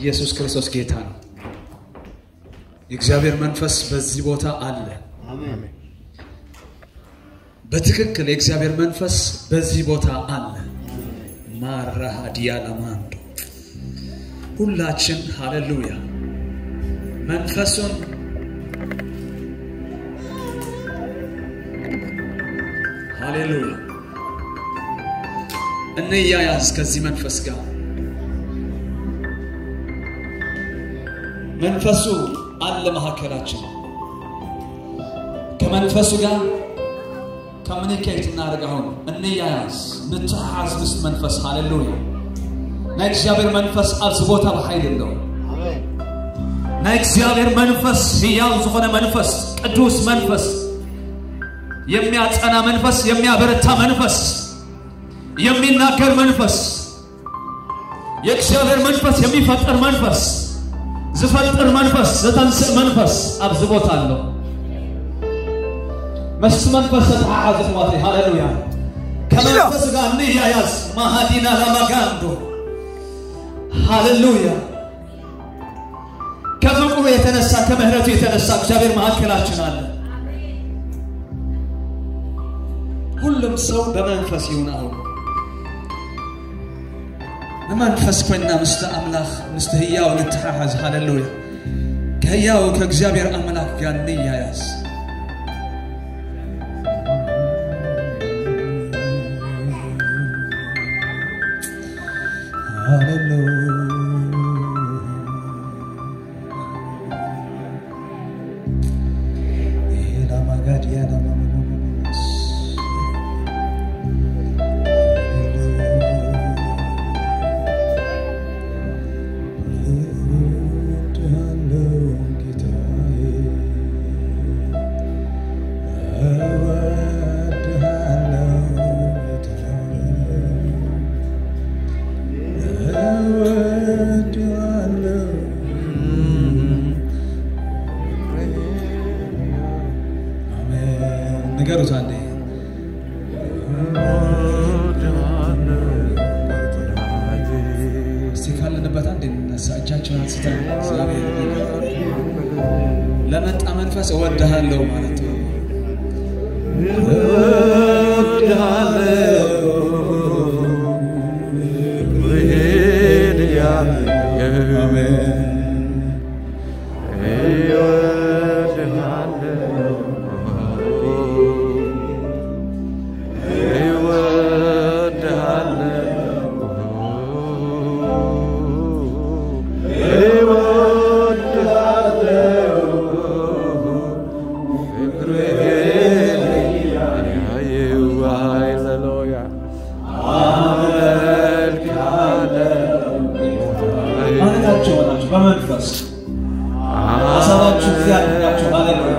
ኢየሱስ ክርስቶስ ጌታ ነው። የእግዚአብሔር መንፈስ በዚህ ቦታ አለ። በትክክል የእግዚአብሔር መንፈስ በዚህ ቦታ አለ። ማራሃዲያ ለማንዶ ሁላችን ሃሌሉያ መንፈሱን ሃሌሉያ እንያያዝ ከዚህ መንፈስ ጋር መንፈሱ አለ መካከላችን ከመንፈሱ ጋር ኮሚኒኬት እናደርግ አሁን እንያያዝ ንትሓዝ ምስ መንፈስ ሃሌሉያ ናይ እግዚአብሔር መንፈስ ኣብዚ ቦታ ብሓይል ኣለዎ ናይ እግዚአብሔር መንፈስ ህያው ዝኾነ መንፈስ ቅዱስ መንፈስ የሚያጸና መንፈስ የሚያበረታ መንፈስ የሚናገር መንፈስ የእግዚአብሔር መንፈስ የሚፈጥር መንፈስ ዝፈጥር መንፈስ ዘተንስእ መንፈስ ኣብዚ ቦታ ኣሎ ምስ መንፈስ ተተሓሓዙ ሕዋተይ ሃሌሉያ ከመንፈስ ጋር እንያያዝ ማሃዲና ለመጋንዶ ሃሌሉያ ከፍቅሩ የተነሳ ከምሕረቱ የተነሳ እግዚአብሔር መካከላችን አለ። ሁሉም ሰው በመንፈስ ይሁን። አሁን በመንፈስ ኮይና ምስተ አምላኽ ምስተ ህያው ንተሓሓዝ ሃሌሉያ ከህያው ከእግዚአብሔር አምላክ ጋር እንያያዝ። ንገሩት አንዴ እስቲ ካለንበት አንዴ እንነሳ። እጃቸውን አንስተን እግዚአብሔር ለመጣ መንፈስ እወድሃለሁ ማለት ነው። ማለታቸው ሆናችሁ በመንፈስ ሀሳባችሁ እግዚአብሔር ናቸው። ሃሌሉያ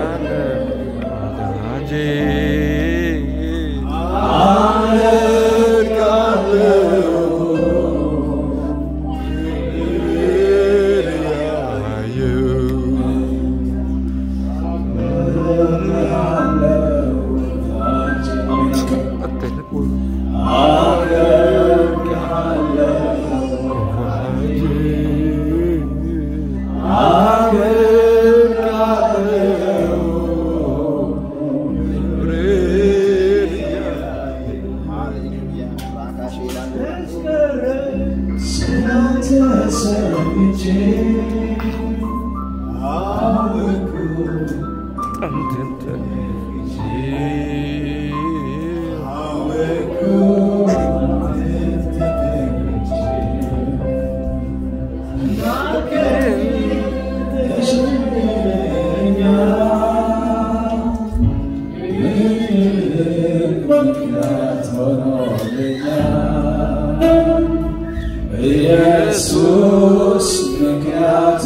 ኢየሱስ ምክንያት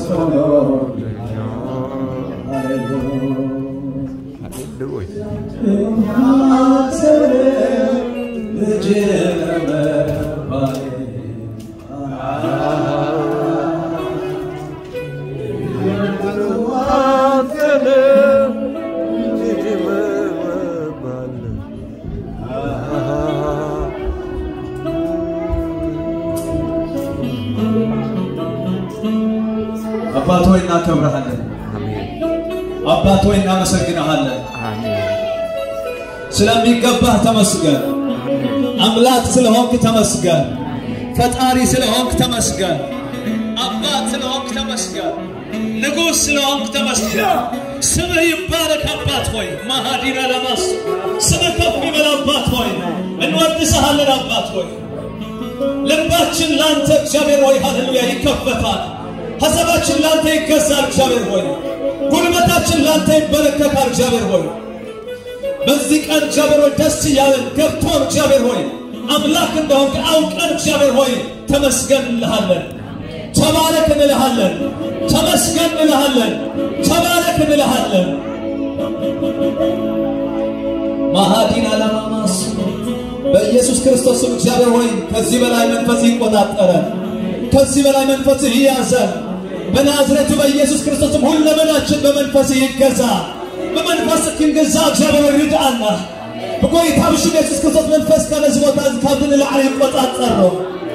Ah አባት ሆይ እናከብረሃለን። አባት ሆይ እናመሰግንሃለን። ስለሚገባህ ተመስገን። አምላክ ስለሆንክ ተመስገን። ፈጣሪ ስለሆንክ ተመስገን። አባት ስለሆንክ ተመስገን። ንጉሥ ስለሆንክ ተመስገን። ስምህ ይባረክ አባት ሆይ ማሃዲና ለማስ ስምህ ከፍ ይበል አባት ሆይ እንወድስሃለን አባት ሆይ ልባችን ላንተ እግዚአብሔር ሆይ ሃሌሉያ ይከፈታል። ሐሳባችን ላንተ ይገዛል እግዚአብሔር ሆይ ጉልበታችን ላንተ ይበረከታል እግዚአብሔር ሆይ በዚህ ቀን እግዚአብሔር ሆይ ደስ እያለን ገብቶን እግዚአብሔር ሆይ አምላክ እንደሆንክ አውቀን እግዚአብሔር ሆይ ተመስገን እንልሃለን። ተባረክ እንልሃለን። ተመስገን እንልሃለን። ተባረክ እንልሃለን። ማሃዲን አላማማስ በኢየሱስ ክርስቶስ ስም እግዚአብሔር ሆይ ከዚህ በላይ መንፈስ ይቆጣጠረን፣ ከዚህ በላይ መንፈስ ይያዘን። በናዝሬቱ በኢየሱስ ክርስቶስም ሁለመናችን በመንፈስ ይገዛ። በመንፈስ ክንገዛ እግዚአብሔር ሆይ ርዳአና በጎይታ ብሽ ኢየሱስ ክርስቶስ መንፈስ ከነዚህ ቦታ ካብን ላዕለ ይቆጣጠር ነው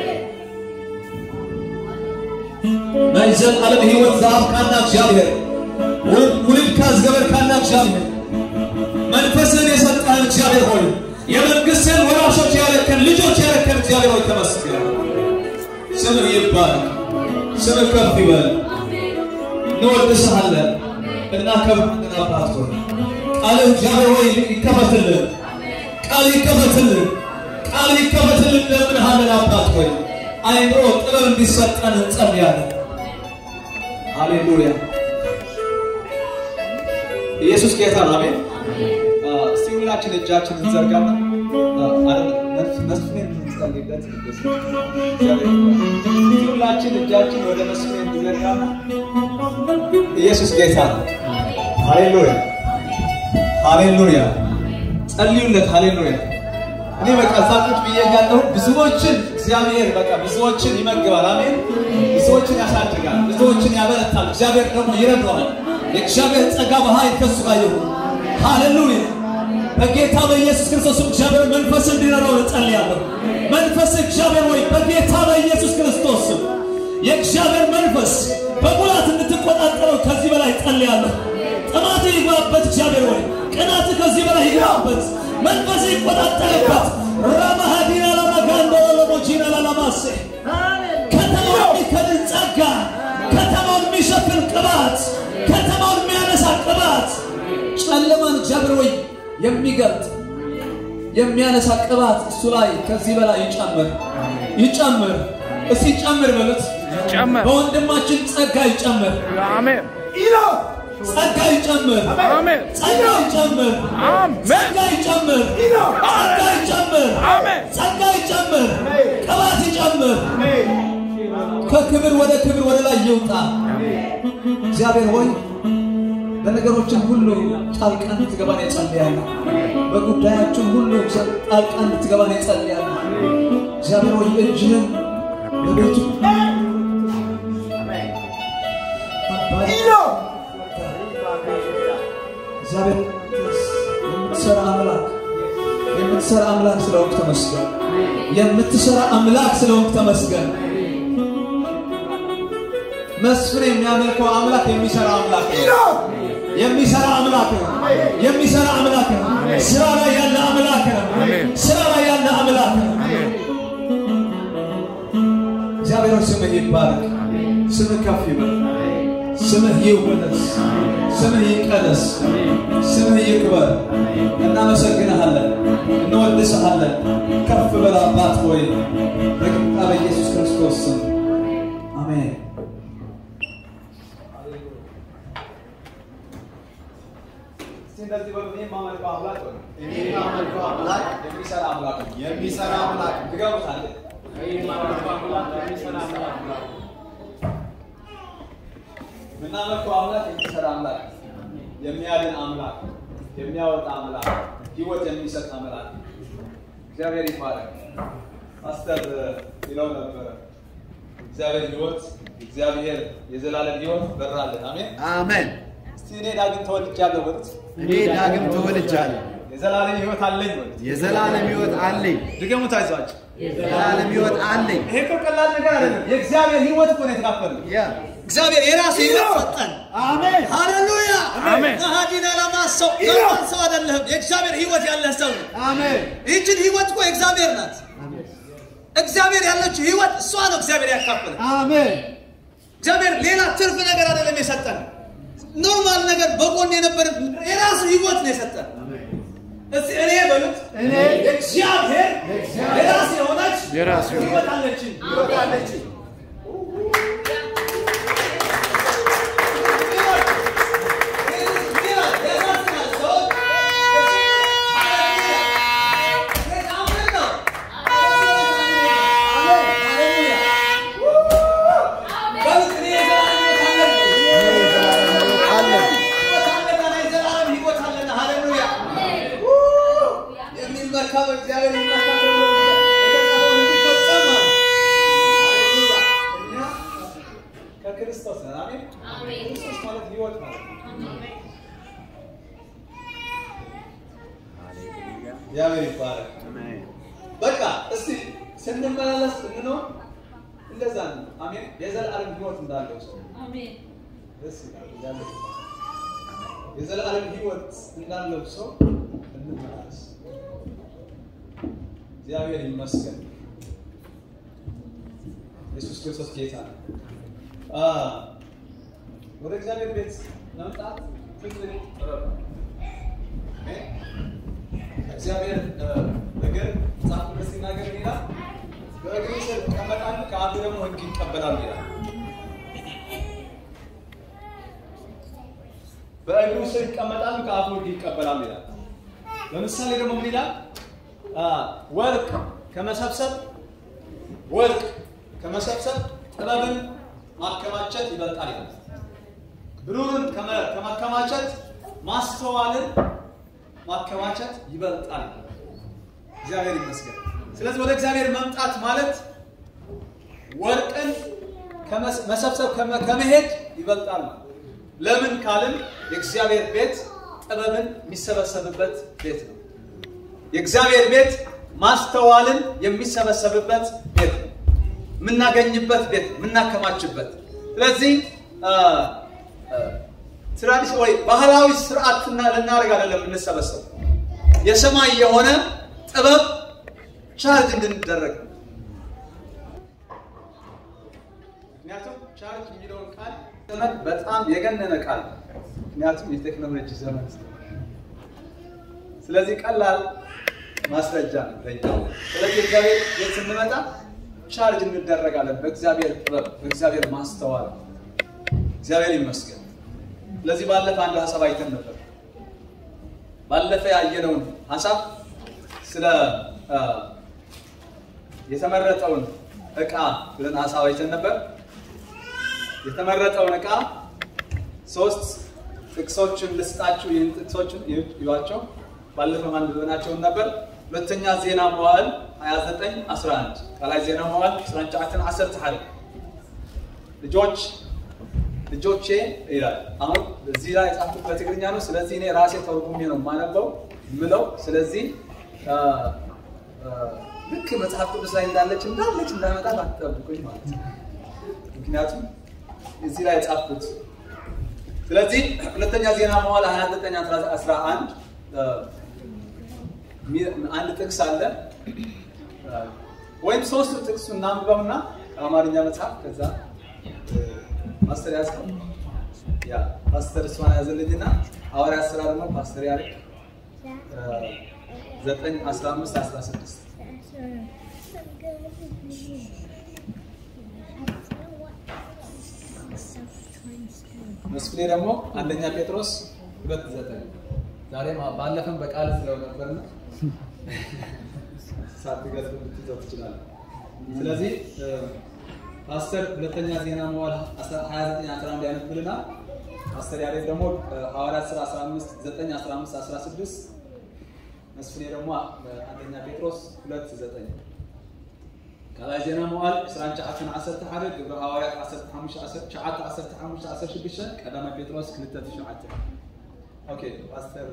ናይ ዘለዓለም ህይወት ዝሃብካና እግዚአብሔር ውልድካ ዝገበርካና እግዚአብሔር መንፈስን የሰጠህን እግዚአብሔር ሆይ የመንግሥትን ወራሾች ያረከን ልጆች ያረከን እግዚአብሔር ሆይ ተመስገን። ስምህ ይባረክ፣ ስምህ ከፍ ይበል። እንወድስሃለን፣ እናከብርሃለን። አባት ሆይ ቃልህ እግዚአብሔር ሆይ ይከፈትልን፣ ቃል ይከፈትልን፣ ቃል ይከፈትልን እንለምንሃለን። አባት ሆይ አይምሮ ጥበብ እንዲሰጠን እንጸልያለን። ሃሌሉያ! ኢየሱስ ጌታ ነው። አሜን። እስቲ ሁላችን እጃችን እንዘርጋና መስፍኔን እንጸልይለት። ሁላችን እጃችን ወደ መስፍኔን እንዘርጋና ኢየሱስ ጌታ ነው። ሃሌሉያ ሃሌሉያ። ጸልዩለት። ሃሌሉያ። እኔ በቃ እዛ ቁጭ ብዬ ያለሁ ብዙዎችን እግዚአብሔር በቃ ብዙዎችን ይመግባል። አሜን። ብዙዎችን ያሳድጋል፣ ብዙዎችን ያበረታል። እግዚአብሔር ደግሞ ይረዳዋል። የእግዚአብሔር ጸጋ በኃይል ከሱ ጋር ይሁን። ሃሌሉያ በጌታ በኢየሱስ ክርስቶስም እግዚአብሔር መንፈስ እንዲረዳው እጸልያለሁ። መንፈስ እግዚአብሔር ወይ በጌታ በኢየሱስ ክርስቶስ ስም የእግዚአብሔር መንፈስ በሙላት እንድትቆጣጠረው ከዚህ በላይ እጸልያለሁ። ጥማት ይግባበት እግዚአብሔር ወይ ቅናት ከዚህ በላይ ይግባበት፣ መንፈስ ይቆጣጠርበት። ራማሃዲና ላማጋንዶ ለሞጂና ላላማሴ ከተማውን የሚከድን ጸጋ፣ ከተማውን የሚሸፍን ቅባት፣ ከተማውን የሚያነሳ ቅባት ጨለማን እግዚአብሔር ወይ የሚገልጥ የሚያነሳ ቅባት እሱ ላይ ከዚህ በላይ ይጨምር ይጨምር። እስቲ ጨምር በሉት። ይጨምር። በወንድማችን ጸጋ ይጨምር፣ አሜን ጸጋ ይጨምር፣ አሜን ጸጋ ይጨምር፣ አሜን ጸጋ ይጨምር፣ ጸጋ ይጨምር፣ አሜን ጸጋ ይጨምር፣ ቅባት ይጨምር። ከክብር ወደ ክብር ወደ ላይ ይውጣ። እግዚአብሔር ሆይ በነገሮችን ሁሉ ጣልቃ እንድትገባን የጸልያለሁ። በጉዳያችን ሁሉ እግዚአብሔር ጣልቃ እንድትገባን የጸልያለሁ። እግዚአብሔር ሆይ እጅህን በቤቱ አባይ እግዚአብሔር የምትሰራ አምላክ የምትሰራ አምላክ ስለሆንክ ተመስገን። የምትሰራ አምላክ ስለሆንክ ተመስገን። መስፍን የሚያመልከው አምላክ የሚሰራ አምላክ ነው። የሚሰራ አምላክ ነው። የሚሰራ አምላክ ነው። ስራ ላይ ያለ አምላክ ነው። ስራ ላይ ያለ አምላክ ነው። እግዚአብሔር ስምህ ይባረክ። ስምህ ከፍ ይበል። ስምህ ይወደስ። ስምህ ይቀደስ። ስምህ ይክበር። እናመሰግንሃለን፣ እንወድስሃለን። ከፍ በል አባት ሆይ በጌታ በኢየሱስ ክርስቶስ ስም አሜን። እስቲ እንደዚህ በሉ፣ እኔ የማመልከው አምላክ በሉ። እኔ የማመልከው አምላክ የሚሰራ አምላክ ነው። የሚሰራ አምላክ ነው። ትገቡታለህ። የምናመልከው አምላክ የሚሰራ አምላክ፣ የሚያድን አምላክ፣ የሚያወጣ አምላክ፣ ህይወት የሚሰጥ አምላክ እግዚአብሔር ይባረክ። ፓስተር ይለው ነበረ እግዚአብሔር ህይወት እግዚአብሔር የዘላለም ህይወት በራለን። አሜን። አሜን። እስቲ እኔ ዳግም ተወልጃለሁ በሉት። እኔ ዳግም ተወልጃለሁ። የዘላለም ህይወት አለኝ በሉት። የዘላለም ህይወት አለኝ። ድገሙት፣ አይዟችሁ። የዘላለም ህይወት አለኝ። ይሄ እኮ ቀላል ነገር አይደለም። የእግዚአብሔር ህይወት እኮ ነው የተካፈልነው። ያ እግዚአብሔር የራሱ ህይወት ሰጠን። አሜን ሃሌሉያ አሜን። ናሃዲና ለማሰው ለማን ሰው አይደለህም። የእግዚአብሔር ህይወት ያለህ ሰው ነው። አሜን ይህችን ህይወት እኮ የእግዚአብሔር ናት። እግዚአብሔር ያለችው ህይወት እሷ ነው። እግዚአብሔር ያካፈለ አሜን እግዚአብሔር ሌላ ትርፍ ነገር አይደለም የሰጠን። ኖርማል ነገር በጎን የነበረ የራሱ ህይወት ነው የሰጠን። እስቲ እኔ በሉት እኔ እግዚአብሔር የራሱ የሆነች የራሱ ህይወት አለችኝ። ህይወት አለችኝ። ከክርስቶስ ነን። አሜን። ክርስቶስ ማለት ህይወት ማለት ነው። እግዚአብሔር ይባረክ። በቃ እስቲ ስንመላለስ ስንኖር እንደዛ ነው። አሜን። የዘላለም ህይወት እንዳለው ሰው ደስ ይላል። እግዚአብሔር ይባረክ። የዘላለም ህይወት እንዳለው ሰው እንመላለስ። እግዚአብሔር ይመስገን። ኢየሱስ ክርስቶስ ጌታ ነው። አ ወደ እግዚአብሔር ቤት መምጣት ትልቅ ጥበብ ነው። አሜን። እግዚአብሔር እግር መጽሐፍ ቅዱስ ሲናገር ምን ይላል? በእግሩ ስር ይቀመጣሉ ከአፉ ደግሞ ሕግ ይቀበላሉ ይላል። በእግሩ ስር ይቀመጣሉ ከአፉ ሕግ ይቀበላሉ ይላል። ለምሳሌ ደግሞ ምን ይላል? አ ወርቅ ከመሰብሰብ ወርቅ ከመሰብሰብ ጥበብን ማከማቸት ይበልጣል ይላል። ብሩርን ከመ- ከማከማቸት ማስተዋልን ማከማቸት ይበልጣል። እግዚአብሔር ይመስገን። ስለዚህ ወደ እግዚአብሔር መምጣት ማለት ወርቅን ከመስ- መሰብሰብ ከመ- ከመሄድ ይበልጣል ማለት ነው። ለምን ካልን የእግዚአብሔር ቤት ጥበብን የሚሰበሰብበት ቤት ነው። የእግዚአብሔር ቤት ማስተዋልን የሚሰበሰብበት ቤት ነው። የምናገኝበት ቤት ነው፣ የምናከማችበት። ስለዚህ ትራዲሽን ወይ ባህላዊ ስርዓትና ልናደርግ አይደለም የምንሰበሰብ የሰማይ የሆነ ጥበብ ቻርጅ እንድንደረግ ነው። ምክንያቱም ቻርጅ የሚለውን ቃል ዘመን በጣም የገነነ ቃል ነው። ምክንያቱም የቴክኖሎጂ ዘመን ስለሆነ። ስለዚህ ቀላል ማስረጃ ነው ለእኛ። ስለዚህ እግዚአብሔር ቤት ስንመጣ ቻርጅ እንደረጋለን በእግዚአብሔር ጥበብ፣ በእግዚአብሔር ማስተዋል። እግዚአብሔር ይመስገን። ስለዚህ ባለፈ አንድ ሀሳብ አይተን ነበር። ባለፈ ያየነውን ሀሳብ ስለ አ፣ የተመረጠውን እቃ ብለን ሀሳብ አይተን ነበር። የተመረጠውን እቃ ሶስት ጥቅሶችን ልስጣችሁ። ይህን ጥቅሶችን ይዋቸው። ባለፈው አንብበናቸውን ነበር። ሁለተኛ ዜና መዋዕል 29 11 ቃላይ ዜና መዋዕል 19 10 ሓደ ልጆች ልጆቼ ይላል። አሁን እዚህ ላይ የጻፍኩት በትግርኛ ነው። ስለዚህ እኔ ራሴ ተርጉሜ ነው የማነበው ምለው። ስለዚህ አ፣ አ፣ ልክ መጽሐፍ ቅዱስ ላይ እንዳለች እንዳለች እንዳመጣት አትጠብቁኝ ማለት ነው። ምክንያቱም እዚህ ላይ የጻፍኩት ስለዚህ ሁለተኛ ዜና መዋዕል 29 11 አ፣ ሚ- አንድ ጥቅስ አለ አ፣ ወይም ሶስቱ ጥቅሱ እናንብበውና አማርኛ መጽሐፍ ከዛ ፓስተር ያዝከው ያ ፓስተር እሷን ያዘልኝና ሐዋርያት ሥራ ደግሞ ፓስተር ያልክ ዘጠኝ አስራ አምስት አስራ ስድስት መስፍኔ ደግሞ አንደኛ ጴጥሮስ ሁለት ዘጠኝ ዛሬም ባለፈም በቃል ስለው ነበርና ሳትገልጥ ልትይዘው ትችላለህ። ስለዚህ እ፣ ፓስተር ሁለተኛ ዜና መዋዕል 29 11 ያነብልና ፓስተር ያሬድ ደግሞ እ፣ ሐዋርያት ሥራ 15 9 15 16 መስፍኔ ደግሞ እ፣ አንደኛ ጴጥሮስ 2 9 ካልኣይ ዜና መዋዕል 29 11 ግብረ ሐዋርያት 15 15 16 ቀዳማይ ጴጥሮስ 2 9 ኦኬ ፓስተር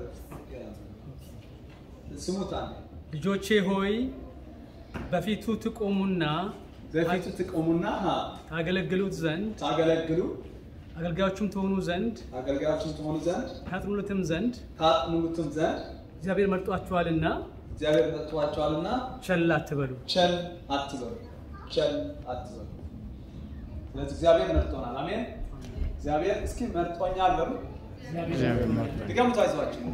ስሙት አንዴ ልጆቼ ሆይ በፊቱ ትቆሙና በፊቱ ትቆሙና አ፣ ታገለግሉት ዘንድ ታገለግሉ አገልጋዮቹም ትሆኑ ዘንድ አገልጋዮችን ትሆኑ ዘንድ ታጥኑለትም ዘንድ ታጥኑትም ዘንድ እግዚአብሔር መርጧችኋልና እግዚአብሔር መጥቷቸዋልና ቸል አትበሉ። ቸል አትበሉ፣ ቸል አትበሉ። ስለዚህ እግዚአብሔር መርጦናል። አሜን። እግዚአብሔር እስኪ መርጦኛል በሉ። ድገሙት፣ አይዟችሁ።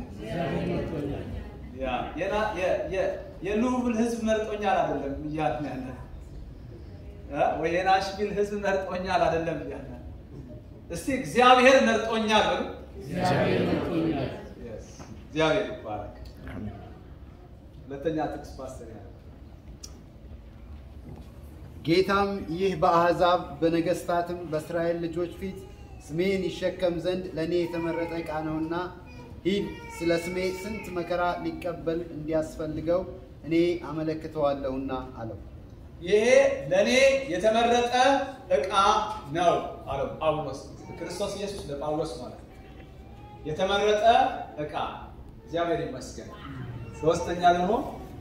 ያ የና- የ- የ- የሉብል ህዝብ መርጦኛል አይደለም እያልን ያለ እ? ወይ የናሽቪል ህዝብ መርጦኛል አይደለም እያልን ያለ። እስቲ እግዚአብሔር መርጦኛል በሉ። Yes። እግዚአብሔር ይባረክ። ሁለተኛ ጥቅስ ፓስተር ያለ ጌታም ይህ በአሕዛብ በነገሥታትም በእስራኤል ልጆች ፊት ስሜን ይሸከም ዘንድ ለእኔ የተመረጠ ዕቃ ነውና ሂድ፣ ስለ ስሜ ስንት መከራ ሊቀበል እንዲያስፈልገው እኔ አመለክተዋለሁና አለው። ይሄ ለእኔ የተመረጠ ዕቃ ነው አለው ጳውሎስ። ክርስቶስ ኢየሱስ ለጳውሎስ ማለት ነው። የተመረጠ ዕቃ እግዚአብሔር ይመስገን። ሶስተኛ ደግሞ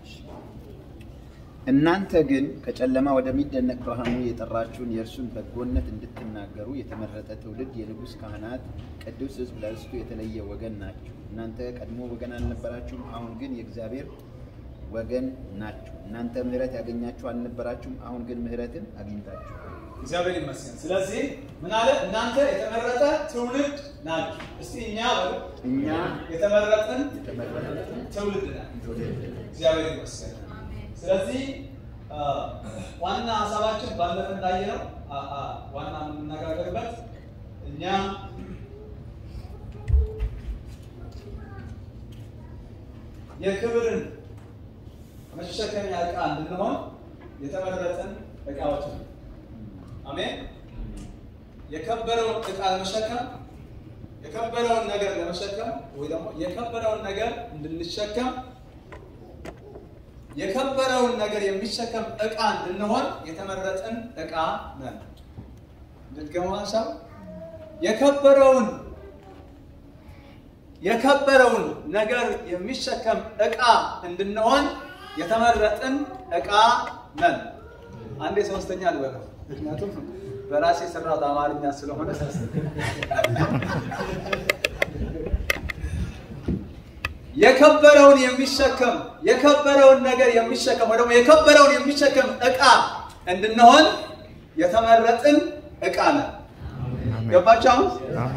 እናንተ ግን ከጨለማ ወደሚደነቅ ብርሃኑ የጠራችሁን የእርሱን በጎነት እንድትናገሩ የተመረጠ ትውልድ፣ የንጉሥ ካህናት፣ ቅዱስ ሕዝብ፣ ለርስቱ የተለየ ወገን ናችሁ። እናንተ ቀድሞ ወገን አልነበራችሁም፣ አሁን ግን የእግዚአብሔር ወገን ናችሁ። እናንተ ምሕረት ያገኛችሁ አልነበራችሁም፣ አሁን ግን ምሕረትን አግኝታችሁ እግዚአብሔር ይመስገን። ስለዚህ ምን አለ? እናንተ የተመረጠ ትውልድ ናችሁ። እስቲ እኛ በሉ እኛ የተመረጥን የተመረጥን ትውልድ ነን። እግዚአብሔር ይመስገን። ስለዚህ አ፣ ዋና ሀሳባችን ባለፈ እንዳየነው አ፣ አ፣ ዋና የምንነጋገርበት እኛ የክብርን መሸከሚያ ዕቃ እንድንሆን የተመረጥን ዕቃዎች ነው። አሜን። የከበረውን ዕቃ ለመሸከም የከበረውን ነገር ለመሸከም ወይ ደግሞ የከበረውን ነገር እንድንሸከም የከበረውን ነገር የሚሸከም ዕቃ እንድንሆን የተመረጥን ዕቃ ነን። እንድትገሙ ሀሳብ የከበረውን የከበረውን ነገር የሚሸከም ዕቃ እንድንሆን የተመረጥን ዕቃ ነን። አንዴ ሶስተኛ ልበለው፣ ምክንያቱም በራሴ የሰራሁት አማርኛ ስለሆነ የከበረውን የሚሸከም የከበረውን ነገር የሚሸከም ወይ ደግሞ የከበረውን የሚሸከም ዕቃ እንድንሆን የተመረጥን ዕቃ ነን። ገባችሁ አሁን?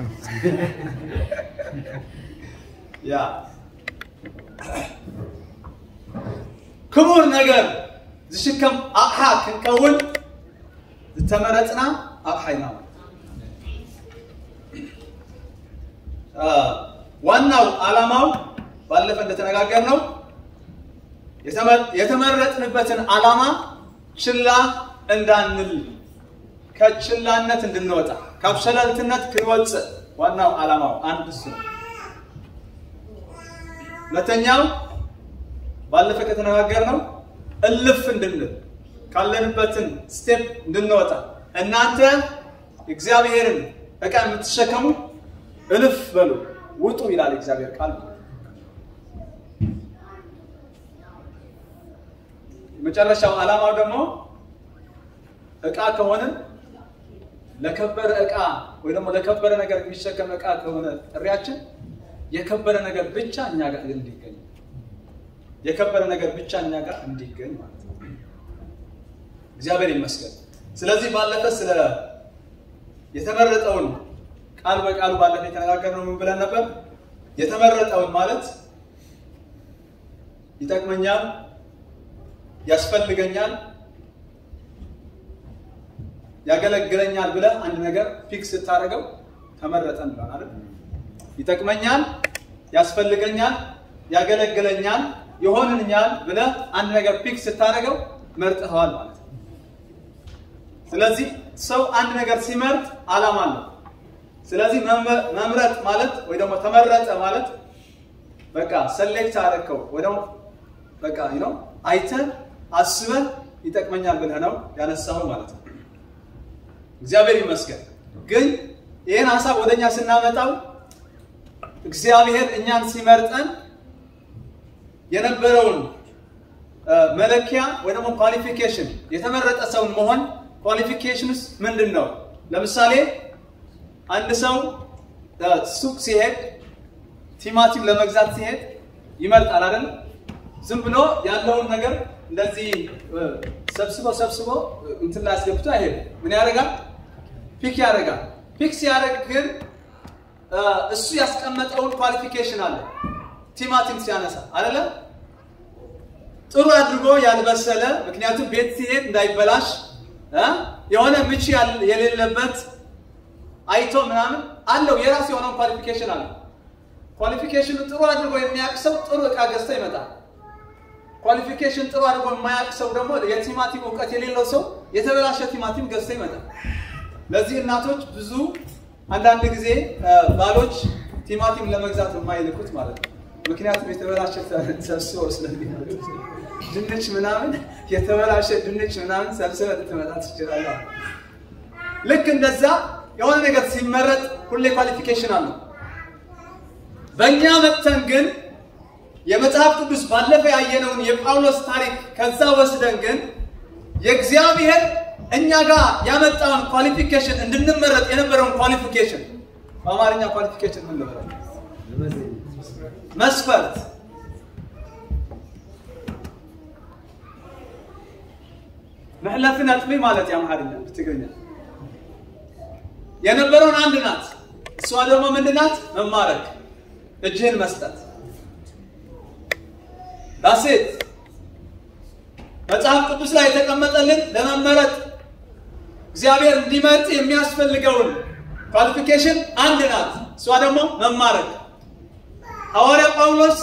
ያ ክቡር ነገር ዝሽከም ኣቕሓ ክንከውን ዝተመረፅና ኣቕሓ ኢና ማለት አ፣ ዋናው ዓላማው ባለፈ እንደተነጋገርነው የተመ- የተመረጥንበትን ዓላማ ችላ እንዳንል ከችላነት እንድንወጣ ካብ ሸለልትነት ክንወፅእ ዋናው ዓላማው አንድ እሱ ነው። ሁለተኛው ባለፈ ከተነጋገርነው እልፍ እንድንል ካለንበትን ስቴፕ እንድንወጣ እናንተ እግዚአብሔርን ዕቃ የምትሸከሙ እልፍ በሉ ውጡ ይላል እግዚአብሔር ቃል። የመጨረሻው ዓላማው ደግሞ ዕቃ ከሆንን ለከበረ ዕቃ ወይ ደግሞ ለከበረ ነገር የሚሸከም ዕቃ ከሆነ ጥሪያችን የከበረ ነገር ብቻ እኛ ጋር እንዲገኝ የከበረ ነገር ብቻ እኛ ጋር እንዲገኝ ማለት ነው። እግዚአብሔር ይመስገን። ስለዚህ ባለፈ ስለ የተመረጠውን ቃል በቃሉ ባለፈ የተነጋገርነው ምን ብለን ነበር? የተመረጠውን ማለት ይጠቅመኛል፣ ያስፈልገኛል፣ ያገለግለኛል ብለህ አንድ ነገር ፊክስ ስታደርገው ተመረጠን ብለን አይደል? ይጠቅመኛል፣ ያስፈልገኛል፣ ያገለግለኛል፣ ይሆንልኛል ብለህ አንድ ነገር ፊክስ ስታደርገው መርጠኸዋል ማለት ነው። ስለዚህ ሰው አንድ ነገር ሲመርጥ ዓላማ አለው። ስለዚህ መመ- መምረጥ ማለት ወይ ደግሞ ተመረጠ ማለት በቃ ሰሌክት አደረግከው ወይ ደግሞ በቃ ነው አይተህ አስበህ ይጠቅመኛል ብለህ ነው ያነሳው ማለት ነው። እግዚአብሔር ይመስገን። ግን ይህን ሀሳብ ወደ እኛ ስናመጣው እግዚአብሔር እኛን ሲመርጠን የነበረውን መለኪያ ወይ ደግሞ ኳሊፊኬሽን የተመረጠ ሰውን መሆን ኳሊፊኬሽንስ ምንድን ነው? ለምሳሌ አንድ ሰው እ፣ ሱቅ ሲሄድ ቲማቲም ለመግዛት ሲሄድ ይመርጣል አይደል? ዝም ብሎ ያለውን ነገር እንደዚህ እ፣ ሰብስቦ ሰብስቦ እ፣ እንትን ላይ አስገብቶ አይሄድም። ምን ያደርጋል? ፒክ ያደርጋል። ፒክ ሲያደርግ ግን እ፣ እሱ ያስቀመጠውን ኳሊፊኬሽን አለ ቲማቲም ሲያነሳ አይደለም ጥሩ አድርጎ ያልበሰለ ምክንያቱም ቤት ሲሄድ እንዳይበላሽ እ የሆነ ምች ያል- የሌለበት አይቶ ምናምን አለው የራሱ የሆነውን ኳሊፊኬሽን አለ። ኳሊፊኬሽኑ ጥሩ አድርጎ የሚያውቅ ሰው ጥሩ እቃ ገዝቶ ይመጣል። ኳሊፊኬሽን ጥሩ አድርጎ የማያውቅ ሰው ደግሞ የቲማቲም እውቀት የሌለው ሰው የተበላሸ ቲማቲም ገዝቶ ይመጣል። ለዚህ እናቶች ብዙ አንዳንድ ጊዜ እ፣ ባሎች ቲማቲም ለመግዛት የማይልኩት ማለት ነው። ምክንያቱም የተበላሸ ሰብስበው ስለሚመጡ ድንች ምናምን የተበላሸ ድንች ምናምን ሰብስበህ ልትመጣ ትችላለህ። ልክ እንደዛ የሆነ ነገር ሲመረጥ ሁሌ ኳሊፊኬሽን አለው። በእኛ መጥተን ግን የመጽሐፍ ቅዱስ ባለፈ ያየነውን የጳውሎስ ታሪክ ከዛ ወስደን ግን የእግዚአብሔር እኛ ጋር ያመጣውን ኳሊፊኬሽን እንድንመረጥ የነበረውን ኳሊፊኬሽን በአማርኛ ኳሊፊኬሽን ምን ልበለው? መስፈርት ምሕለፍ ነጥቢ ማለት የአምሃርኛ ብትግርኛ የነበረውን አንድ ናት። እሷ ደግሞ ምንድን ናት? መማረክ፣ እጅህን መስጠት ዳሴት መጽሐፍ ቅዱስ ላይ የተቀመጠልን ለመመረጥ እግዚአብሔር እንዲመርጥ የሚያስፈልገውን ኳሊፊኬሽን አንድ ናት። እሷ ደግሞ መማረክ። ሐዋርያ ጳውሎስ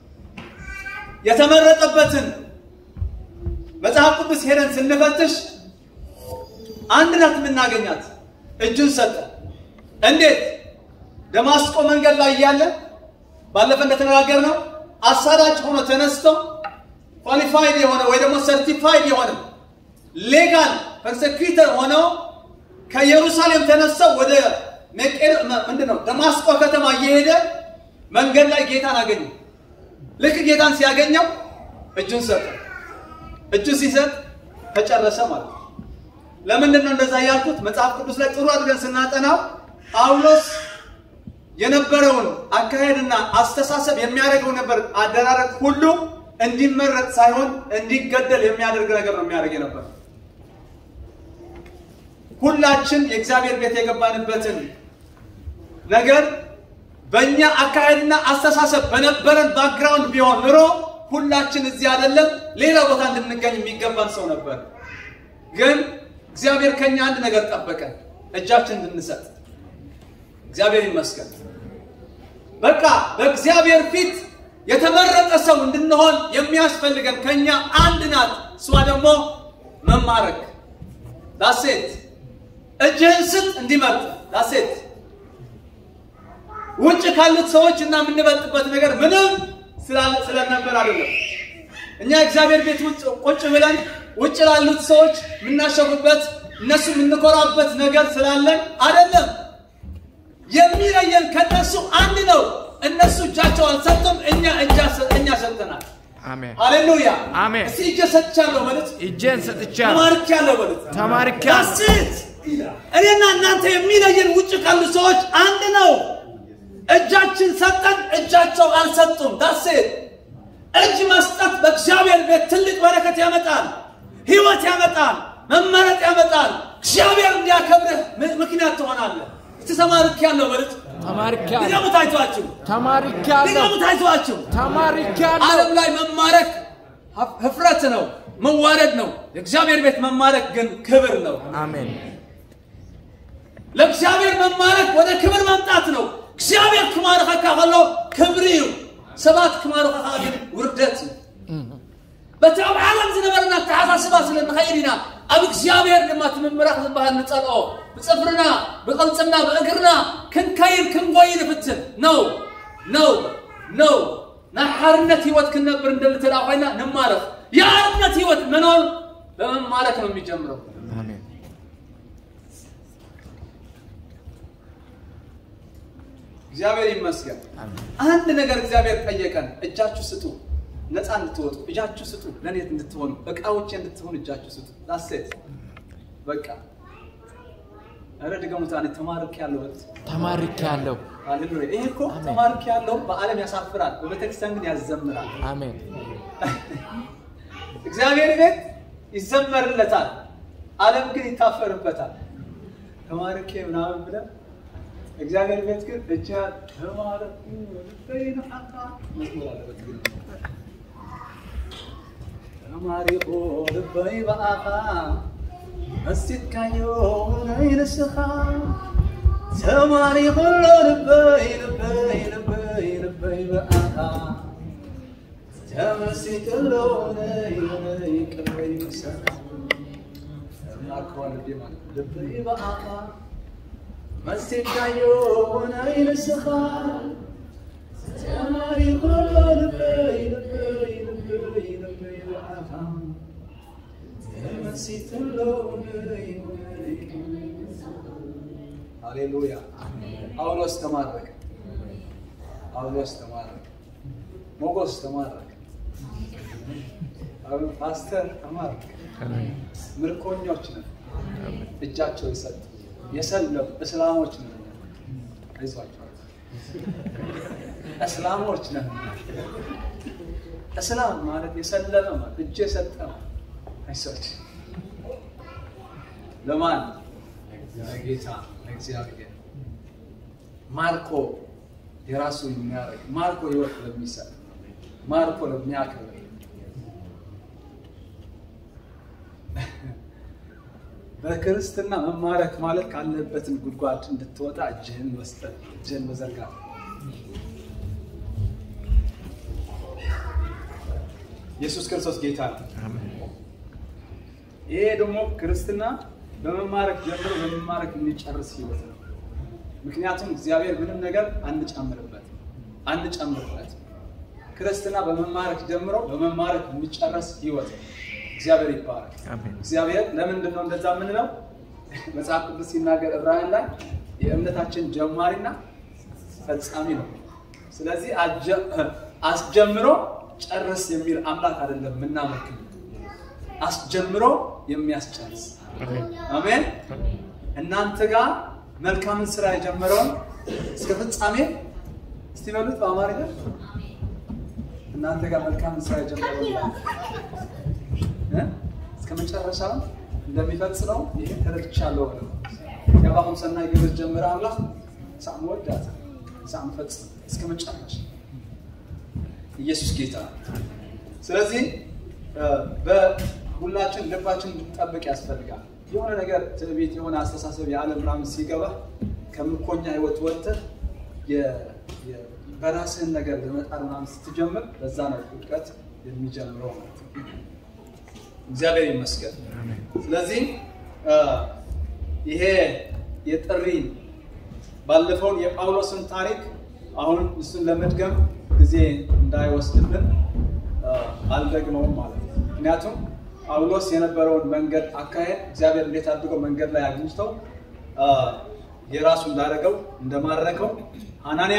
የተመረጠበትን መጽሐፍ ቅዱስ ሄደን ስንፈትሽ አንድ ናት የምናገኛት። እጁን ሰጠ። እንዴት? ደማስቆ መንገድ ላይ እያለ ባለፈ እንደተነጋገር ነው አሳዳጅ ሆኖ ተነስቶ ኳሊፋይድ የሆነ ወይ ደግሞ ሰርቲፋይድ የሆነ ሌጋል ፐርሰኪተር ሆነው ከኢየሩሳሌም ተነስተው ወደ መቄር ምንድን ነው ደማስቆ ከተማ እየሄደ መንገድ ላይ ጌታን አገኘ። ልክ ጌታን ሲያገኘው እጁን ሰጠ። እጁ ሲሰጥ ተጨረሰ ማለት ነው። ለምንድን ነው እንደዛ ያልኩት? መጽሐፍ ቅዱስ ላይ ጥሩ አድርገን ስናጠናው ጳውሎስ የነበረውን አካሄድና አስተሳሰብ የሚያደርገው ነበር አደራረግ ሁሉ እንዲመረጥ ሳይሆን እንዲገደል የሚያደርግ ነገር ነው የሚያደርግ የነበር። ሁላችን የእግዚአብሔር ቤት የገባንበትን ነገር በእኛ አካሄድና አስተሳሰብ በነበረን ባክግራውንድ ቢሆን ኑሮ ሁላችን እዚህ አይደለም ሌላ ቦታ እንድንገኝ የሚገባን ሰው ነበር። ግን እግዚአብሔር ከኛ አንድ ነገር ጠበቀን፣ እጃችን እንድንሰጥ። እግዚአብሔር ይመስገን። በቃ በእግዚአብሔር ፊት የተመረጠ ሰው እንድንሆን የሚያስፈልገን ከኛ አንድ ናት። እሷ ደግሞ መማረክ ዳሴት እጅህን ስጥ እንዲመርጥ ዳሴት ውጭ ካሉት ሰዎች እና የምንበልጥበት ነገር ምንም ስላለ- ስለነበር አይደለም። እኛ እግዚአብሔር ቤት ውጭ ቁጭ ብለን ውጭ ላሉት ሰዎች የምናሸፉበት እነሱ የምንኮራበት ነገር ስላለን አይደለም። የሚለየን ከነሱ አንድ ነው። እነሱ እጃቸው አልሰጡም፣ እኛ እጃ እኛ ሰጥተናል። አሜን ሃሌሉያ አሜን። እስቲ እጄ ሰጥቻለሁ ማለት እጄን ሰጥቻለሁ ተማርኪያለሁ ማለት ተማርኪያለሁ ዳስት እኔና እናንተ የሚለየን ውጭ ካሉ ሰዎች አንድ ነው። እጃችን ሰጠን፣ እጃቸው አልሰጡም። ዳሴት እጅ መስጠት በእግዚአብሔር ቤት ትልቅ በረከት ያመጣል፣ ህይወት ያመጣል፣ መመረጥ ያመጣል። እግዚአብሔር እንዲያከብርህ ም- ምክንያት ትሆናለህ። እስቲ ተማርኪያለሁ ማለት ተማርኪያለሁ ድገሙት አይቷችሁ፣ ተማርኪያለሁ ድገሙት አይቷችሁ። ተማርኪያለሁ ዓለም ላይ መማረክ ሀፍ- ህፍረት ነው፣ መዋረድ ነው። የእግዚአብሔር ቤት መማረክ ግን ክብር ነው። አሜን ለእግዚአብሔር መማረክ ወደ ክብር መምጣት ነው። እግዚአብሔር ክማረኸካ ከሎ ክብሪ እዩ ሰባት ክማረኸካ ግን ውርደት እዩ በቲ ኣብ ዓለም ዝነበረና ተሓሳስባ ስለ ንኸይድ ኢና ኣብ እግዚአብሔር ድማ እቲ ምምራኽ ዝበሃል ንፀልኦ ብፅፍርና ብቕልፅምና ብእግርና ክንከይድ ክንጎይ ንፍትን ነው ነው ነው ናይ ሓርነት ህይወት ክንነብር እንደሊ ተዳ ኮይና ንማረኽ የአርነት ህይወት መኖር በመማረክ ነው የሚጀምረው አሜን እግዚአብሔር ይመስገን። አንድ ነገር እግዚአብሔር ጠየቀን፣ እጃችሁ ስጡ። ነፃ እንድትወጡ እጃችሁ ስጡ። ለእኔ እንድትሆኑ እቃዎቼ እንድትሆኑ እጃችሁ ስጡ። ዳሴት በቃ ኧረ ድገሙት። እኔ ተማርክ ያለው ተማርኬያለሁ። ሃሌሉያ። ይሄ እኮ አሜን። ተማርክ ያለው በዓለም ያሳፍራል፣ በቤተክርስቲያን ግን ያዘምራል። አሜን። እግዚአብሔር ቤት ይዘመርለታል፣ ዓለም ግን ይታፈርበታል። ተማርኬ ምናምን ብለን እግዚአብሔር ቤት ግን እጃ ተማረኩ በይነሐታ መዝሙር አለበት ግን ተማሪኮ ልበይ በአፋ መስቲትካዮ ነይ ንስኻ ተማሪኮ ልበይ ልበይ ልበይ ልበይ በአፋ ተመስክሎ ነይ ነይ ቅበይ ንስኻ ተማርከዋል ልቤ ማለት ነው። ልበይ በአፋ መስቲትካዮ ነይ ንስኻ ተማሪኮ ልበይ ልበይ ልበይ ልበይ በአፋ ሃሌሉያ። ጳውሎስ ተማረከ። ጳውሎስ ተማረከ። ሞጎስ ተማረከ። አሁን ፓስተር ተማረከ። ምርኮኞች ነን። እጃቸው የሰጡ የሰለሙ እስላሞች ነን። አይዟቸው እስላሞች ነን። እስላም ማለት የሰለመ ማለት እጅ የሰጠ ማለት አይሰች ለማን ለጌታ ለእግዚአብሔር ማርኮ የራሱ የሚያደርግ ማርኮ ህይወት ለሚሰጥ ማርኮ ለሚያከብር በክርስትና መማረክ ማለት ካለበትን ጉድጓድ እንድትወጣ እጅህን መስጠት እጅህን መዘርጋት ኢየሱስ ክርስቶስ ጌታ ነው። ይሄ ደግሞ ክርስትና በመማረክ ጀምሮ በመማረክ የሚጨርስ ህይወት ነው። ምክንያቱም እግዚአብሔር ምንም ነገር አንጨምርበት አንጨምርበት። ክርስትና በመማረክ ጀምሮ በመማረክ የሚጨርስ ህይወት ነው። እግዚአብሔር ይባረክ። አሜን። እግዚአብሔር ለምንድን ነው እንደዛ የምንለው? መጽሐፍ ቅዱስ ሲናገር ዕብራውያን ላይ የእምነታችን ጀማሪና ፈጻሚ ነው። ስለዚህ አጀ- አስጀምሮ ጨርስ የሚል አምላክ አይደለም የምናመልክ አስጀምሮ የሚያስጨርስ አሜን። እናንተ ጋር መልካምን ስራ የጀመረውን እስከ ፍጻሜ እስቲ በሉት በአማርኛ እናንተ ጋር መልካምን ስራ የጀመረውን እ? እስከ መጨረሻው እንደሚፈጽመው ይህ ተረድቻለሁ ነው። የአባሁን ሰናይ ግብር ጀምረ አምላክ ሳም ወዳት ሳም ፈጽም እስከ መጨረሻ ኢየሱስ ጌታ ነው። ስለዚህ እ፣ በሁላችን ልባችን እንድንጠብቅ ያስፈልጋል። የሆነ ነገር ትዕቢት፣ የሆነ አስተሳሰብ የዓለም ምናምን ሲገባ ከምርኮኛ ህይወት ወጥተህ የ- የ- በራስህን ነገር ለመጣር ምናምን ስትጀምር በዛ ነው ውድቀት የሚጀምረው ማለት ነው። እግዚአብሔር ይመስገን። ስለዚህ እ፣ ይሄ የጥሪ ባለፈውን የጳውሎስን ታሪክ አሁን እሱን ለመድገም ጊዜ እንዳይወስድብን እ፣ አልደግመውም ማለት ነው። ምክንያቱም ጳውሎስ የነበረውን መንገድ አካሄድ እግዚአብሔር እንዴት አድርገው መንገድ ላይ አግኝተው እ፣ የራሱ እንዳደረገው እንደማረከው ሐናንያ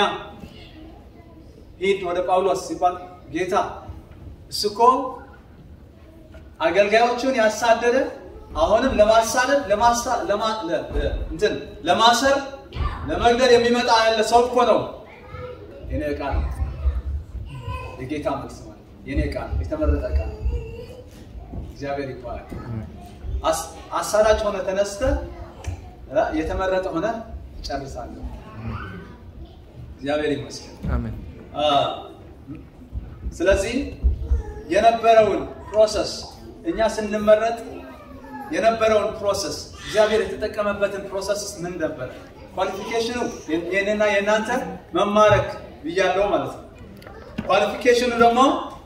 ሂድ ወደ ጳውሎስ ሲባል ጌታ እሱ እኮ አገልጋዮቹን ያሳደደ አሁንም ለማሳደድ ለማሳ- ለማ- ለ- ለ- እንትን ለማሰር ለመግደል የሚመጣ ያለ ሰው እኮ ነው። የኔ ዕቃ ነው። የጌታ መልስ ማለት ነው። የኔ ዕቃ ነው። የተመረጠ ዕቃ ነው። እግዚአብሔር ይባላል። አስ- አሳዳጅ ሆነ ተነስተ እ፣ የተመረጠ ሆነ ትጨርሳለህ። እግዚአብሔር ይመስገን። አሜን። አ፣ ስለዚህ የነበረውን ፕሮሰስ እኛ ስንመረጥ የነበረውን ፕሮሰስ እግዚአብሔር የተጠቀመበትን ፕሮሰስ ምን ነበር? ኳሊፊኬሽኑ የኔና የእናንተ መማረክ ብያለው ማለት ነው። ኳሊፊኬሽኑ ደግሞ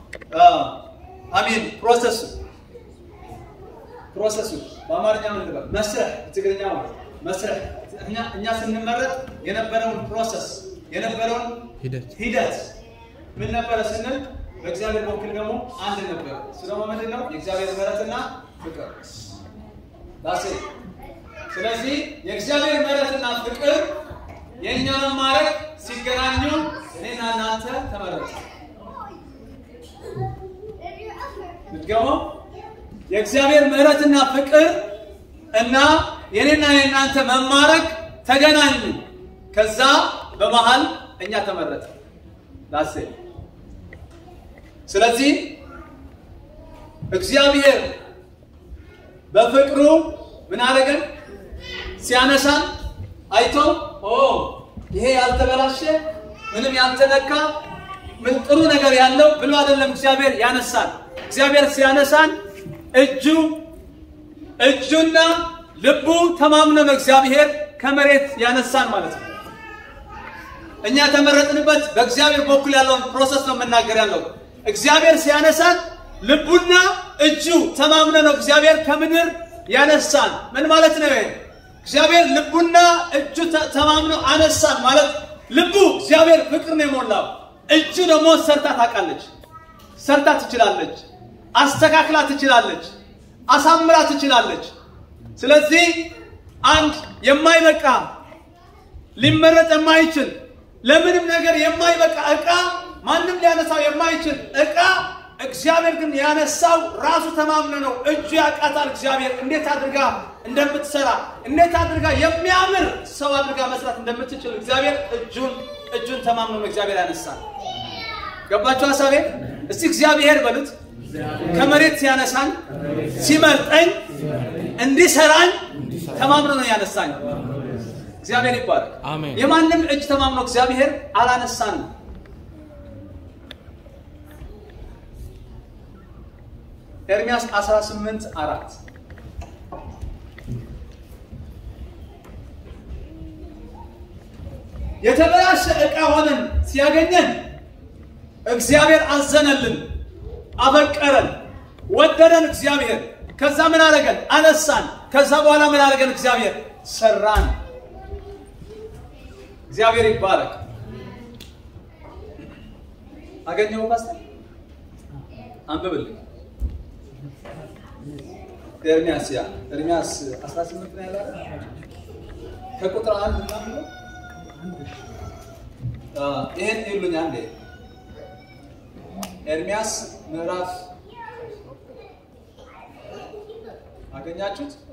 አሚን ፕሮሰሱ ፕሮሰሱ በአማርኛ ምን ልበል? መስረህ ትግርኛ ማለት ነው። መስረህ እኛ እኛ ስንመረጥ የነበረውን ፕሮሰስ የነበረውን ሂደት ሂደት ምን ነበረ ስንል በእግዚአብሔር በኩል ደግሞ አንድ ነበረ። እሱ ደግሞ ምንድን ነው? የእግዚአብሔር ምሕረትና ፍቅር ዳሴ። ስለዚህ የእግዚአብሔር ምሕረትና ፍቅር የእኛ መማረክ ሲገናኙ እኔና እናንተ ተመረጡ። ምትገመው የእግዚአብሔር ምሕረትና ፍቅር እና የኔና የእናንተ መማረክ ተገናኙ። ከዛ በመሃል እኛ ተመረጠ ላሴ ስለዚህ እግዚአብሔር በፍቅሩ ምን አደረገን? ሲያነሳን አይቶ ኦ ይሄ ያልተበላሸ ምንም ያልተነካ ምን ጥሩ ነገር ያለው ብሎ አይደለም እግዚአብሔር ያነሳን። እግዚአብሔር ሲያነሳን እጁ እጁና ልቡ ተማምኖ ነው እግዚአብሔር ከመሬት ያነሳን ማለት ነው። እኛ የተመረጥንበት በእግዚአብሔር በኩል ያለውን ፕሮሰስ ነው የምናገር ያለው። እግዚአብሔር ሲያነሳን ልቡና እጁ ተማምነ ነው እግዚአብሔር ከምድር ያነሳን። ምን ማለት ነው? ይሄ እግዚአብሔር ልቡና እጁ ተ- ተማምነው አነሳን ማለት ልቡ እግዚአብሔር ፍቅር ነው የሞላው። እጁ ደግሞ ሰርታ ታውቃለች፣ ሰርታ ትችላለች፣ አስተካክላ ትችላለች፣ አሳምራ ትችላለች። ስለዚህ አንድ የማይበቃ ሊመረጥ የማይችል ለምንም ነገር የማይበቃ ዕቃ ማንም ሊያነሳው የማይችል ዕቃ እግዚአብሔር ግን ያነሳው ራሱ ተማምነ ነው። እጁ ያውቃታል። እግዚአብሔር እንዴት አድርጋ እንደምትሰራ እንዴት አድርጋ የሚያምር ሰው አድርጋ መስራት እንደምትችል እግዚአብሔር እጁን እጁን ተማምኖ ነው እግዚአብሔር ያነሳል። ገባችሁ ሀሳቤ? እስቲ እግዚአብሔር በሉት ከመሬት ሲያነሳኝ ሲመርጠኝ እንዲሰራኝ ተማምኖ ነው ያነሳኝ። እግዚአብሔር ይባረክ። አሜን። የማንም እጅ ተማምኖ እግዚአብሔር አላነሳንም። ኤርሚያስ 18 አራት የተበላሸ ዕቃ ሆነን ሲያገኘን እግዚአብሔር አዘነልን፣ አበቀረን፣ ወደደን። እግዚአብሔር ከዛ ምን አደረገን? አነሳን። ከዛ በኋላ ምን አደረገን? እግዚአብሔር ሰራን። እግዚአብሔር ይባረክ። አገኘው ፓስተር አንብብልኝ። ኤርሚያስ ያ ኤርሚያስ 18 ነው ያለው ከቁጥር አንድ ምናምን ነው። አ ይሄን ይሉኝ አንዴ ኤርሚያስ ምዕራፍ አገኛችሁት?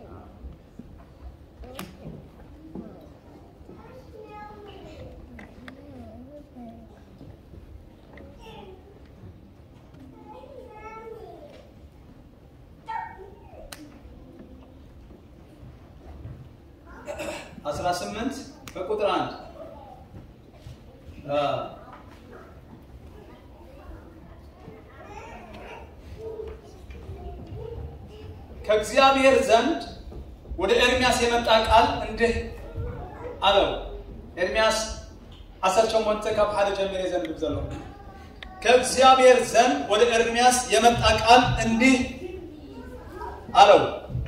አስራ ስምንት ከቁጥር አንድ አ ከእግዚአብሔር ዘንድ ወደ ኤርሚያስ የመጣ ቃል እንዲህ አለው። ኤርሚያስ አሰርቸው ሞንተ ካብ ሓደ ጀሚረ ዘንብብ ዘሎ ከእግዚአብሔር ዘንድ ወደ ኤርሚያስ የመጣ ቃል እንዲህ አለው።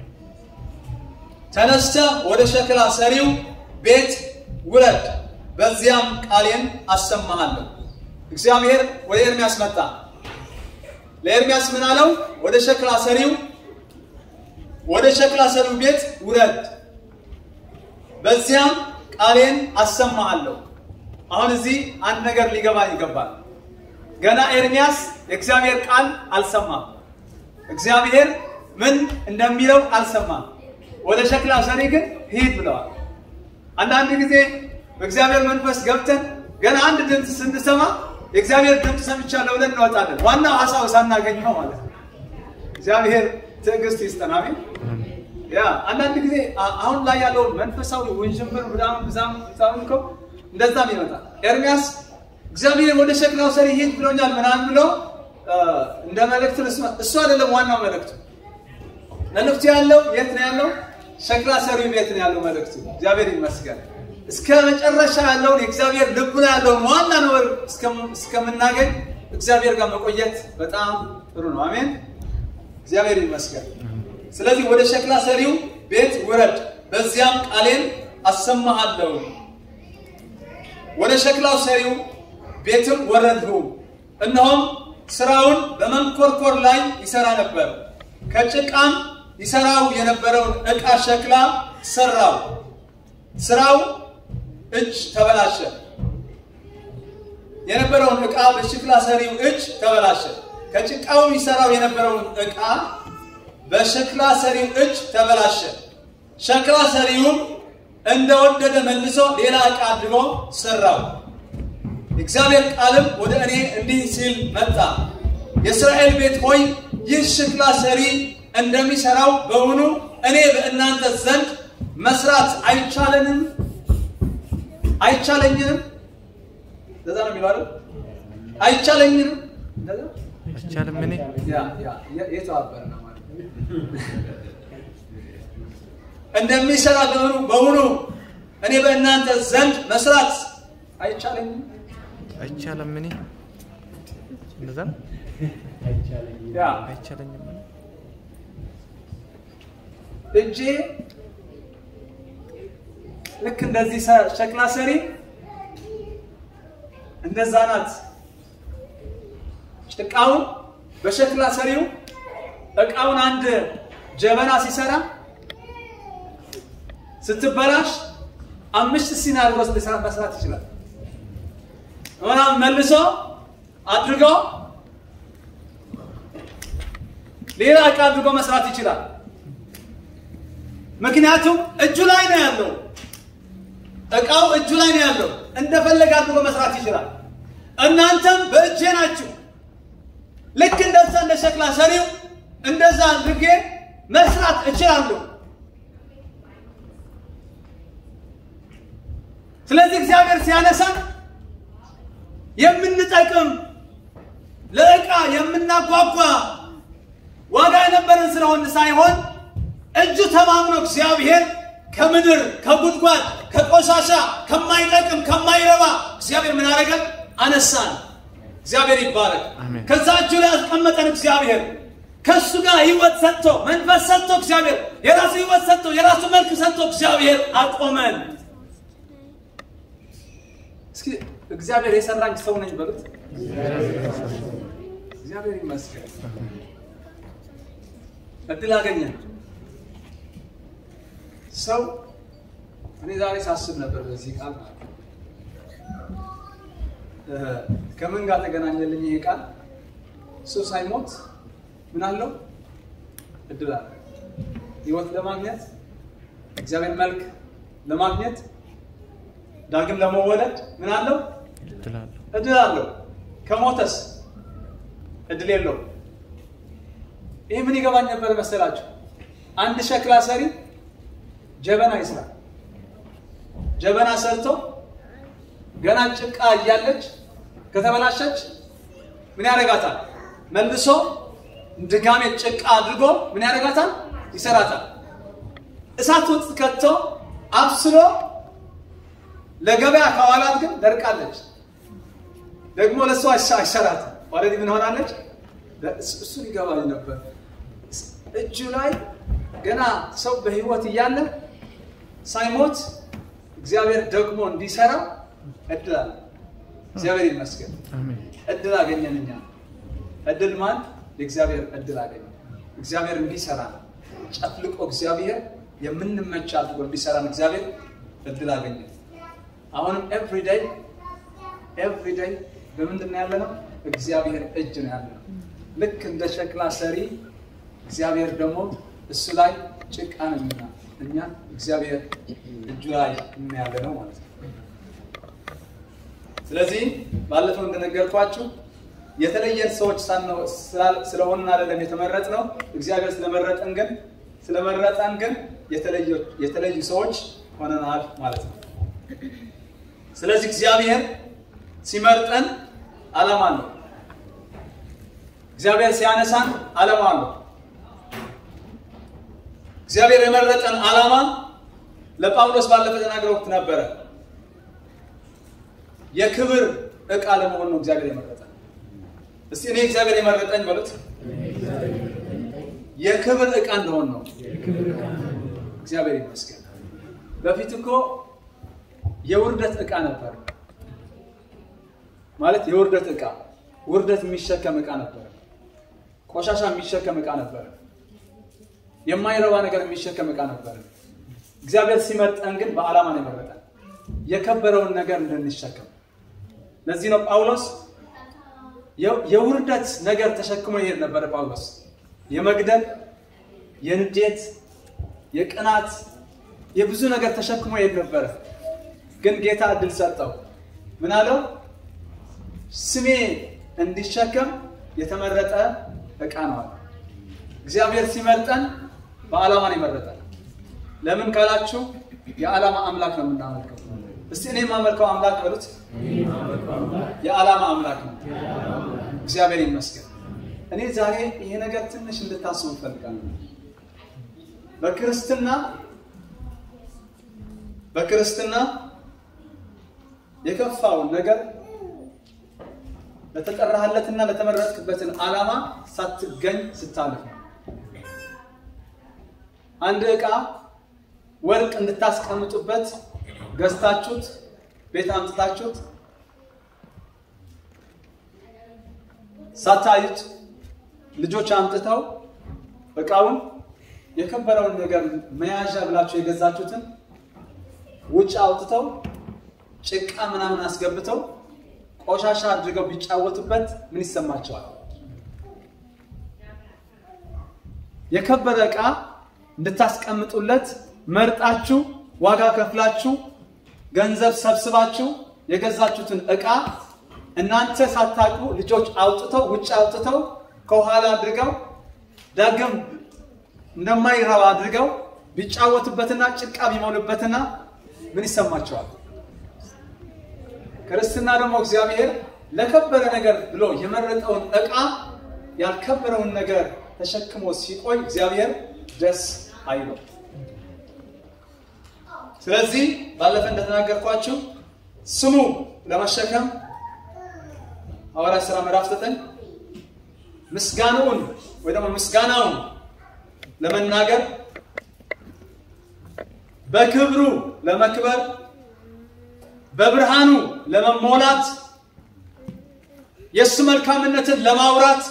ተነስተ ወደ ሸክላ ሰሪው ቤት ውረድ፣ በዚያም ቃሌን አሰማሃለሁ። እግዚአብሔር ወደ ኤርሚያስ መጣ። ለኤርሚያስ ምን አለው? ወደ ሸክላ ሰሪው ወደ ሸክላ ሰሪው ቤት ውረድ፣ በዚያም ቃሌን አሰማሃለሁ። አሁን እዚህ አንድ ነገር ሊገባ ይገባል። ገና ኤርሚያስ የእግዚአብሔር ቃል አልሰማም። እግዚአብሔር ምን እንደሚለው አልሰማም። ወደ ሸክላ ሰሪ ግን ሂድ ብለዋል። አንዳንድ ጊዜ በእግዚአብሔር መንፈስ ገብተን ገና አንድ ድምፅ ስንሰማ የእግዚአብሔር ድምፅ ሰምቻለሁ ብለን እንወጣለን። ዋናው ሀሳብ ሳናገኝ ነው ማለት ነው። እግዚአብሔር ትዕግስት ይስጠን። አሜን። ያ አንዳንድ ጊዜ አ- አሁን ላይ ያለውን መንፈሳዊ ውንዥንብር ብዛም ብዛም ብዛም እኮ እንደዛም ይመጣል። ኤርሚያስ እግዚአብሔር ወደ ሸክላው ሰሪ ሂድ ብሎኛል ምናምን ብሎ አ፣ እንደ መልእክት ልስማ- እሱ አይደለም ዋናው መልእክቱ። መልእክቱ ያለው የት ነው ያለው? ሸክላ ሰሪው ቤት ነው ያለው መልእክቱ። እግዚአብሔር ይመስገን። እስከ መጨረሻ ያለውን የእግዚአብሔር ልብ ላይ ያለውን ዋና ነገር እስከም- እስከምናገኝ እግዚአብሔር ጋር መቆየት በጣም ጥሩ ነው። አሜን። እግዚአብሔር ይመስገን። ስለዚህ ወደ ሸክላ ሰሪው ቤት ውረድ፣ በዚያም ቃሌን አሰማሃለሁ። ወደ ሸክላው ሰሪው ቤትም ወረድሁ፣ እነሆም ስራውን በመንኮርኮር ላይ ይሰራ ነበር። ከጭቃም ይሰራው የነበረውን ዕቃ ሸክላ ሰራው። ስራው እጅ ተበላሸ። የነበረውን ዕቃ በሸክላ ሰሪው እጅ ተበላሸ። ከጭቃው ይሰራው የነበረውን ዕቃ በሸክላ ሰሪው እጅ ተበላሸ። ሸክላ ሰሪውም እንደወደደ መልሶ ሌላ ዕቃ አድርጎ ሰራው። የእግዚአብሔር ቃልም ወደ እኔ እንዲህ ሲል መጣ። የእስራኤል ቤት ሆይ ይህ ሸክላ ሰሪ እንደሚሰራው በውኑ እኔ በእናንተ ዘንድ መስራት አይቻለንም አይቻለኝንም? እንደዛ ነው የሚለው አይደል? አይቻለኝንም? እንደዛ አይቻልም እኔ ያ ያ የ- የተባበረ ነው ማለት ነው። እንደሚሰራ በውኑ በውኑ እኔ በእናንተ ዘንድ መስራት አይቻለኝም? አይቻልም እኔ እንደዛ ነው ያ አይቻለኝም እኔ እጄ ልክ እንደዚህ ሰ- ሸክላ ሰሪ እንደዛ ናት። ጭቃውን በሸክላ ሰሪው እቃውን አንድ ጀበና ሲሰራ ስትበላሽ አምስት ሲኒ አድርጎ ሊሰራ መስራት ይችላል። ምናምን መልሶ አድርጎ ሌላ እቃ አድርጎ መስራት ይችላል። ምክንያቱም እጁ ላይ ነው ያለው። እቃው እጁ ላይ ነው ያለው። እንደፈለገ አድርጎ መስራት ይችላል። እናንተም በእጄ ናችሁ። ልክ እንደዛ እንደ ሸክላ ሰሪው እንደዛ አድርጌ መስራት እችላለሁ። ስለዚህ እግዚአብሔር ሲያነሳን የምንጠቅም ለዕቃ የምናጓጓ ዋጋ የነበረን ስለሆን ሳይሆን እጁ ተማምኖ እግዚአብሔር ከምድር ከጉድጓድ ከቆሻሻ ከማይጠቅም ከማይረባ እግዚአብሔር ምን አደረገን? አነሳን። እግዚአብሔር ይባረክ። አሜን። ከዛ እጁ ላይ ያስቀመጠን እግዚአብሔር ከእሱ ጋር ህይወት ሰጥቶ መንፈስ ሰጥቶ እግዚአብሔር የራሱ ህይወት ሰጥቶ የራሱ መልክ ሰጥቶ እግዚአብሔር አቆመን። እስኪ እግዚአብሔር የሰራኝ ሰው ነኝ በሉት። እግዚአብሔር ይመስገን። እድል አገኘን። ሰው እኔ ዛሬ ሳስብ ነበር በዚህ ቃል ማለት ነው። እ ከምን ጋር ተገናኘልኝ ይሄ ቃል? ሰው ሳይሞት ምን አለው? እድል አለ። ህይወት ለማግኘት እግዚአብሔር መልክ ለማግኘት ዳግም ለመወለድ ምን አለው? እድላለሁ እድል አለው። ከሞተስ እድል የለው። ይህ ምን ይገባኝ ነበር መሰላችሁ? አንድ ሸክላ ሰሪ ጀበና ይስራል። ጀበና ሰርቶ ገና ጭቃ እያለች ከተበላሸች ምን ያደርጋታል? መልሶ ድጋሜ ጭቃ አድርጎ ምን ያደርጋታል? ይሰራታል። እሳት ውስጥ ከቶ አብስሎ ለገበያ ከዋላት ግን ደርቃለች። ደግሞ ለእሱ አይሰ- አይሰራትም። ኦልሬዲ ምን ሆናለች? እሱ- እሱን ይገባኝ ነበር። እጁ ላይ ገና ሰው በህይወት እያለ ሳይሞት እግዚአብሔር ደግሞ እንዲሰራ እድል አለ። እግዚአብሔር ይመስገን። አሜን እድል አገኘን እኛ። እድል ማን? የእግዚአብሔር እድል አገኘ። እግዚአብሔር እንዲሰራ ነው። ጨፍልቆ እግዚአብሔር የምንመች አድርጎ እንዲሰራን እግዚአብሔር እድል አገኘ። አሁንም ኤቭሪዴይ ኤቭሪዴይ በምንድን ነው ያለ ነው? እግዚአብሔር እጅ ነው ያለ ነው። ልክ እንደ ሸክላ ሰሪ እግዚአብሔር ደግሞ እሱ ላይ ጭቃ ነው የሚሆና እኛ እግዚአብሔር እጁ ላይ ምን ያለ ነው ማለት ነው። ስለዚህ ባለፈው እንደነገርኳችሁ የተለየን ሰዎች ሳንሆ- ስላል- ስለሆንን አይደለም የተመረጥ ነው። እግዚአብሔር ስለመረጠን ግን ስለመረጠን ግን የተለዩ- የተለዩ ሰዎች ሆነናል ማለት ነው። ስለዚህ እግዚአብሔር ሲመርጠን ዓላማ አለው። እግዚአብሔር ሲያነሳን ዓላማ አለው። እግዚአብሔር የመረጠን ዓላማ ለጳውሎስ ባለፈ ተናግረውት ነበረ። የክብር ዕቃ ለመሆን ነው እግዚአብሔር የመረጠን። እስቲ እኔ እግዚአብሔር የመረጠኝ በሉት። የክብር ዕቃ እንደሆን ነው። እግዚአብሔር ይመስገን። በፊት እኮ የውርደት ዕቃ ነበር ማለት የውርደት ዕቃ ውርደት የሚሸከም ዕቃ ነበር። ቆሻሻ የሚሸከም ዕቃ ነበር። የማይረባ ነገር የሚሸከም ዕቃ ነበር። እግዚአብሔር ሲመርጠን ግን በዓላማ ነው የመረጠን የከበረውን ነገር እንድንሸከም። ለዚህ ነው ጳውሎስ የ- የውርደት ነገር ተሸክሞ ይሄድ ነበረ ጳውሎስ። የመግደል፣ የንዴት፣ የቅናት፣ የብዙ ነገር ተሸክሞ ይሄድ ነበረ። ግን ጌታ እድል ሰጠው። ምን አለው? ስሜ እንዲሸከም የተመረጠ ዕቃ ነው አለ። እግዚአብሔር ሲመርጠን በዓላማ ነው የመረጠን። ለምን ካላችሁ የዓላማ አምላክ ነው የምናመልከው። እስቲ እኔ የማመልከው አምላክ በሉት የዓላማ አምላክ ነው። እግዚአብሔር ይመስገን። እኔ ዛሬ ይሄ ነገር ትንሽ እንድታስቡ እፈልጋለሁ። በክርስትና በክርስትና የከፋውን ነገር ለተጠራህለትና ለተመረጥክበትን ዓላማ ሳትገኝ ስታልፍ ነው። አንድ ዕቃ ወርቅ እንድታስቀምጡበት ገዝታችሁት ቤት አምጥታችሁት ሳታዩት ልጆች አምጥተው ዕቃውን የከበረውን ነገር መያዣ ብላችሁ የገዛችሁትን ውጭ አውጥተው ጭቃ ምናምን አስገብተው ቆሻሻ አድርገው ቢጫወቱበት ምን ይሰማቸዋል? የከበረ ዕቃ እንድታስቀምጡለት መርጣችሁ ዋጋ ከፍላችሁ ገንዘብ ሰብስባችሁ የገዛችሁትን ዕቃ እናንተ ሳታውቁ ልጆች አውጥተው ውጭ አውጥተው ከኋላ አድርገው ዳግም እንደማይረባ አድርገው ቢጫወቱበትና ጭቃ ቢሞሉበትና ምን ይሰማቸዋል? ክርስትና ደግሞ እግዚአብሔር ለከበረ ነገር ብሎ የመረጠውን ዕቃ ያልከበረውን ነገር ተሸክሞ ሲቆይ እግዚአብሔር ደስ አይለው። ስለዚህ ባለፈ እንደተናገርኳችሁ ስሙ ለመሸከም ሐዋርያት ሥራ ምዕራፍ 9 ምስጋናውን ወይ ደግሞ ምስጋናውን ለመናገር በክብሩ ለመክበር በብርሃኑ ለመሞላት የእሱ መልካምነትን ለማውራት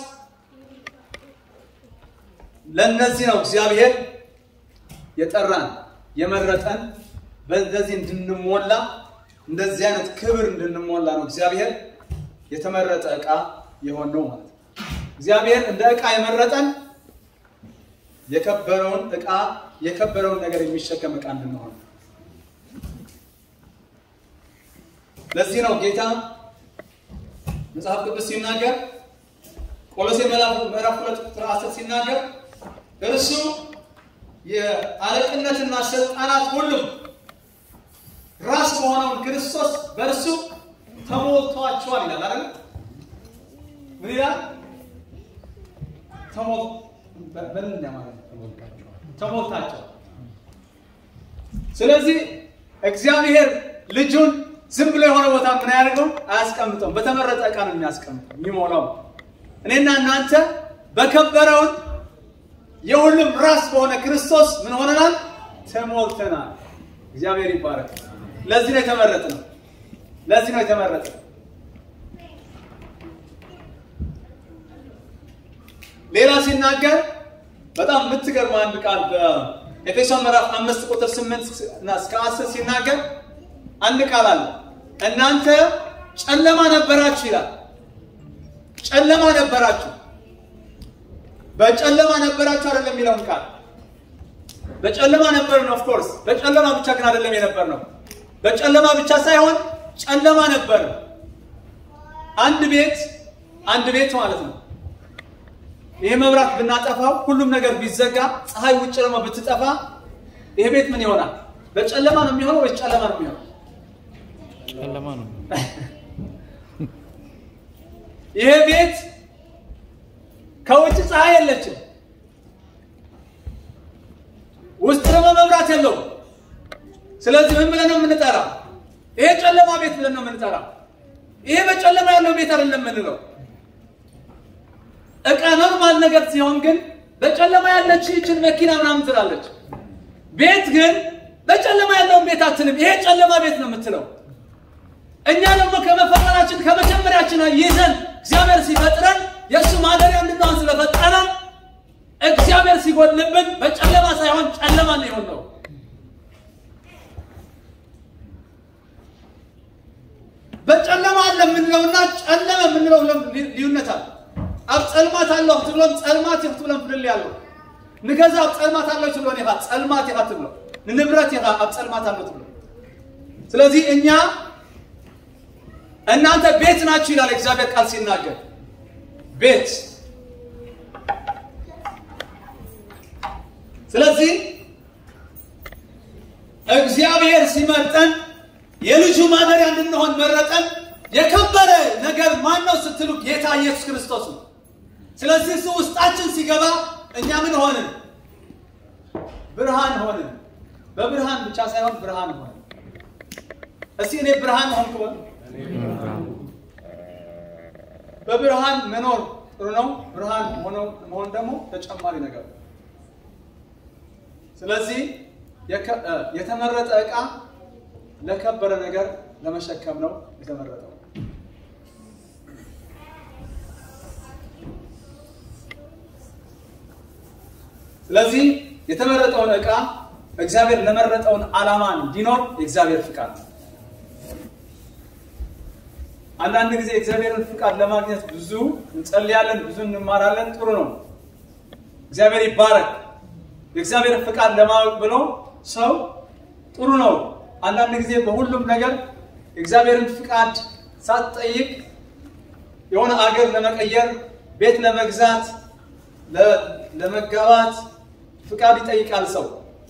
ለእነዚህ ነው እግዚአብሔር የጠራን የመረጠን በእንደዚህ እንድንሞላ እንደዚህ አይነት ክብር እንድንሞላ ነው እግዚአብሔር የተመረጠ ዕቃ የሆነው ማለት ነው። እግዚአብሔር እንደ ዕቃ የመረጠን የከበረውን ዕቃ የከበረውን ነገር የሚሸከም ዕቃ እንድንሆን ነው። ለዚህ ነው ጌታ መጽሐፍ ቅዱስ ሲናገር ቆሎሴ ምዕራፍ ሁለት ቁጥር አስር ሲናገር እርሱ የአለቅነትና ስልጣናት ሁሉም ራስ በሆነውን ክርስቶስ በእርሱ ተሞልቷቸዋል ይላል አይደል? ምን ይላል? ተሞል በምን ማለት ተሞልታቸዋል። ስለዚህ እግዚአብሔር ልጁን ዝም ብሎ የሆነ ቦታ ምን ያደርገው አያስቀምጠውም። በተመረጠ ዕቃ ነው የሚያስቀምጠው የሚሞላው። እኔና እናንተ በከበረውን የሁሉም ራስ በሆነ ክርስቶስ ምን ሆነናል? ተሞልተናል። እግዚአብሔር ይባረክ። ለዚህ ነው የተመረጥነው። ለዚህ ነው የተመረጥነው። ሌላ ሲናገር በጣም የምትገርም አንድ ቃል በኤፌሶን ምዕራፍ አምስት ቁጥር ስምንት እና እስከ አስር ሲናገር አንድ ቃል አለ። እናንተ ጨለማ ነበራችሁ ይላል። ጨለማ ነበራችሁ። በጨለማ ነበራችሁ አይደለም የሚለውን ቃል በጨለማ ነበርን። ኦፍ ኮርስ በጨለማ ብቻ ግን አይደለም የነበር ነው። በጨለማ ብቻ ሳይሆን ጨለማ ነበር። አንድ ቤት አንድ ቤት ማለት ነው። ይሄ መብራት ብናጠፋው ሁሉም ነገር ቢዘጋ ፀሐይ ውጭ ደግሞ ብትጠፋ ይሄ ቤት ምን ይሆናል? በጨለማ ነው የሚሆነው ወይስ ጨለማ ነው የሚሆነው? ጨለማ ነው። ይሄ ቤት ከውጭ ፀሐይ የለችም፣ ውስጥ ደግሞ መብራት የለውም። ስለዚህ ምን ብለን ነው የምንጠራው? ይሄ ጨለማ ቤት ብለን ነው የምንጠራው። ይሄ በጨለማ ያለው ቤት አይደለም የምንለው። እቃ ኖርማል ነገር ሲሆን ግን በጨለማ ያለች ይችን መኪና ምናምን ትላለች። ቤት ግን በጨለማ ያለውን ቤት አትልም። ይሄ ጨለማ ቤት ነው የምትለው። እኛ ደግሞ ከመፈጠራችን ከመጀመሪያችን ይዘን እግዚአብሔር ሲፈጥረን የእሱ ማደሪያ እንድንሆን ስለፈጠረን እግዚአብሔር ሲጎልብን በጨለማ ሳይሆን ጨለማ ነው የሆነው። በጨለማ አለ የምንለውና ጨለመ የምንለው ልዩነት አለ። ኣብ ፀልማት ኣለኹ ትብሎም ፀልማት ኢኹ ትብሎም ፍልል ኣለዉ ንገዛ ኣብ ፀልማት ኣሎ ትብሎን ኢኻ ፀልማት ኢኻ ትብሎ ንንብረት ኢኻ ኣብ ፀልማት ኣሎ ትብሎ ስለዚህ እኛ እናንተ ቤት ናችሁ ይላል እግዚአብሔር ቃል ሲናገር ቤት ስለዚህ እግዚአብሔር ሲመርጠን የልጁ ማደሪያ እንድንሆን መረጠን። የከበረ ነገር ማን ነው ስትሉ ጌታ ኢየሱስ ክርስቶስ ነው። ስለዚህ እሱ ውስጣችን ሲገባ እኛ ምን ሆንን? ብርሃን ሆንን። በብርሃን ብቻ ሳይሆን ብርሃን ሆንን። እስቲ እኔ ብርሃን ሆንኩ በሉ። በብርሃን መኖር ጥሩ ነው። ብርሃን ሆነው መሆን ደግሞ ተጨማሪ ነገር ነው። ስለዚህ የከ- እ፣ የተመረጠ ዕቃ ለከበረ ነገር ለመሸከም ነው የተመረጠው። ስለዚህ የተመረጠውን ዕቃ እግዚአብሔር ለመረጠውን ዓላማ እንዲኖር የእግዚአብሔር ፍቃድ ነው። አንዳንድ ጊዜ የእግዚአብሔርን ፍቃድ ለማግኘት ብዙ እንጸልያለን፣ ብዙ እንማራለን። ጥሩ ነው። እግዚአብሔር ይባረክ። የእግዚአብሔርን ፍቃድ ለማወቅ ብሎ ሰው ጥሩ ነው። አንዳንድ ጊዜ በሁሉም ነገር የእግዚአብሔርን ፍቃድ ሳትጠይቅ የሆነ አገር ለመቀየር፣ ቤት ለመግዛት፣ ለ- ለመጋባት ፍቃድ ይጠይቃል ሰው።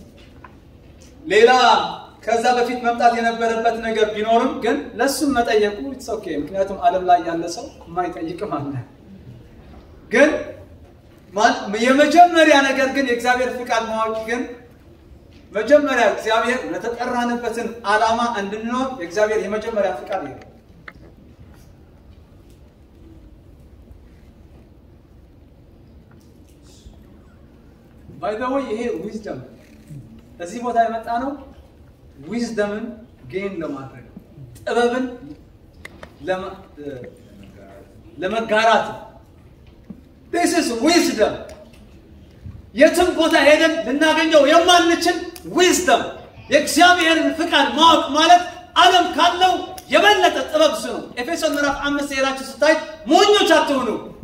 ሌላ ከዛ በፊት መምጣት የነበረበት ነገር ቢኖርም ግን ለሱም መጠየቁ ኢትስ ኦኬ። ምክንያቱም ዓለም ላይ ያለ ሰው የማይጠይቅም አለ። ግን ማን- የመጀመሪያ ነገር ግን የእግዚአብሔር ፍቃድ ማወቅ ግን መጀመሪያ እግዚአብሔር ለተጠራንበትን ዓላማ እንድንኖር የእግዚአብሔር የመጀመሪያ ፍቃድ ይሄ ነው። ባይዘወይ ይሄ ዊዝደም እዚህ ቦታ የመጣ ነው። ዊዝደምን ጌን ለማድረግ ነው። ጥበብን ለመ- እ፣ ለመጋራት ነው። ዲስ ኢዝ ዊዝደም የትም ቦታ ሄደን ልናገኘው የማንችል ዊዝደም የእግዚአብሔርን ፍቃድ ማወቅ ማለት ዓለም ካለው የበለጠ ጥበብ እሱ ነው። ኤፌሶን ምዕራፍ አምስት ሄዳችሁ ስታይ ሞኞች አትሆኑ፣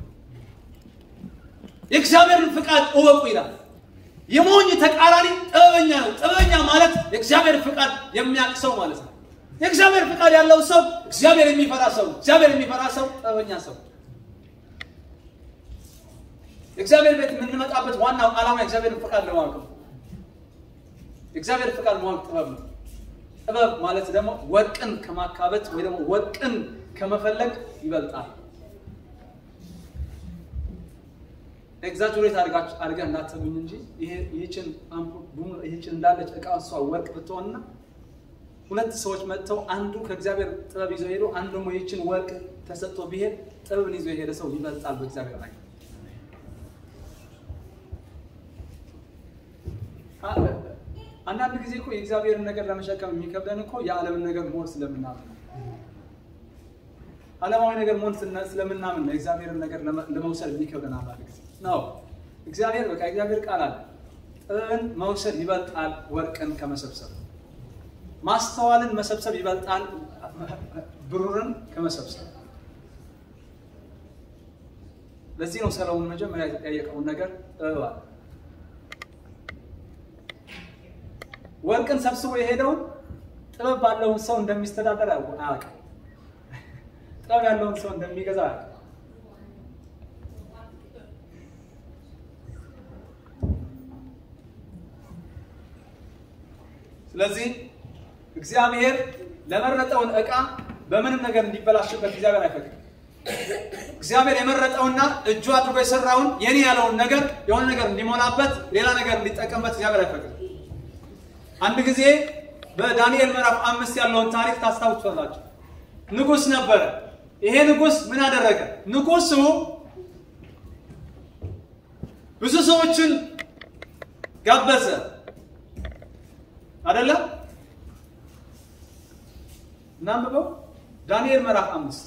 የእግዚአብሔርን ፍቃድ እወቁ ይላል። የሞኝ ተቃራኒ ጥበበኛ ነው። ጥበበኛ ማለት የእግዚአብሔር ፍቃድ የሚያውቅ ሰው ማለት ነው። የእግዚአብሔር ፍቃድ ያለው ሰው እግዚአብሔር የሚፈራ ሰው፣ እግዚአብሔር የሚፈራ ሰው ጥበበኛ ሰው የእግዚአብሔር ቤት የምንመጣበት ዋናው ዓላማ የእግዚአብሔርን ፍቃድ ለማወቅ ነው። የእግዚአብሔር ፍቃድ ማወቅ ጥበብ ነው። ጥበብ ማለት ደግሞ ወርቅን ከማካበት ወይ ደግሞ ወርቅን ከመፈለግ ይበልጣል። ኤግዛጁሬት አድርገህ እንዳትሰሙኝ እንጂ ይሄ- ይህችን አምፑል ቡም- ይህችን እንዳለች እቃ እሷ ወርቅ ብትሆንና ሁለት ሰዎች መጥተው አንዱ ከእግዚአብሔር ጥበብ ይዞ ሄዶ አንዱ ደግሞ ይህችን ወርቅ ተሰጥቶ ቢሄድ ጥበብን ይዞ የሄደ ሰው ይበልጣል በእግዚአብሔር ላይ። አንዳንድ ጊዜ እኮ የእግዚአብሔርን ነገር ለመሸከም የሚከብደን እኮ የዓለምን ነገር መሆን ስለምናምን ነው። ዓለማዊ ነገር መሆን ስነ- ስለምናምን ነው የእግዚአብሔርን ነገር ለመ- ለመውሰድ የሚከብደን አንዳንድ ጊዜ ነው። እግዚአብሔር በቃ እግዚአብሔር ቃል አለ። ጥበብን መውሰድ ይበልጣል ወርቅን ከመሰብሰብ፣ ማስተዋልን መሰብሰብ ይበልጣል ብሩርን ከመሰብሰብ። ለዚህ ነው ሰለሞን መጀመሪያ የተጠየቀውን ነገር ጥበብ አለ። ወርቅን ሰብስቦ የሄደውን ጥበብ ባለውን ሰው እንደሚስተዳደር አያውቅ- አያውቅም። ጥበብ ያለውን ሰው እንደሚገዛ አያውቅም። ስለዚህ እግዚአብሔር ለመረጠውን ዕቃ በምንም ነገር እንዲበላሽበት እግዚአብሔር አይፈቅድም። እግዚአብሔር የመረጠውና እጁ አድርጎ የሰራውን የኔ ያለውን ነገር የሆነ ነገር እንዲሞላበት ሌላ ነገር እንዲጠቀምበት እግዚአብሔር አይፈቅድም። አንድ ጊዜ በዳንኤል ምዕራፍ አምስት ያለውን ታሪክ ታስታውሳላችሁ። ንጉሥ ነበረ። ይሄ ንጉሥ ምን አደረገ? ንጉሡ ብዙ ሰዎችን ጋበዘ አይደለም? እናንብበው ዳንኤል ምዕራፍ አምስት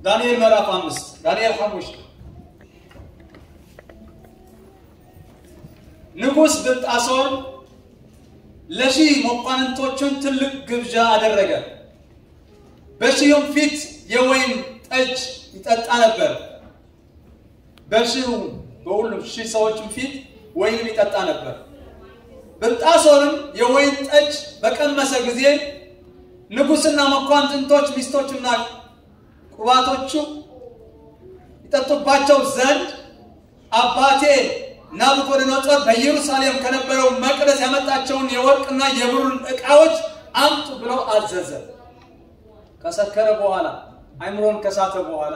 ዳንኤል ምዕራፍ አምስት ዳንኤል ሐሙሽ ንጉሥ ብልጣሶር ለሺህ መኳንንቶቹን ትልቅ ግብዣ አደረገ። በሺሁም ፊት የወይን ጠጅ ይጠጣ ነበር። በሺሁ በሁሉም ሺህ ሰዎችም ፊት ወይንም ይጠጣ ነበር። ብልጣሶርም የወይን ጠጅ በቀመሰ ጊዜ ንጉሥና መኳንንቶች ሚስቶቹና ቁባቶቹ ይጠጡባቸው ዘንድ አባቴ ናቡከደነፆር በኢየሩሳሌም ከነበረው መቅደስ ያመጣቸውን የወርቅና የብሩን ዕቃዎች አምጡ ብሎ አዘዘ። ከሰከረ በኋላ አይምሮን ከሳተ በኋላ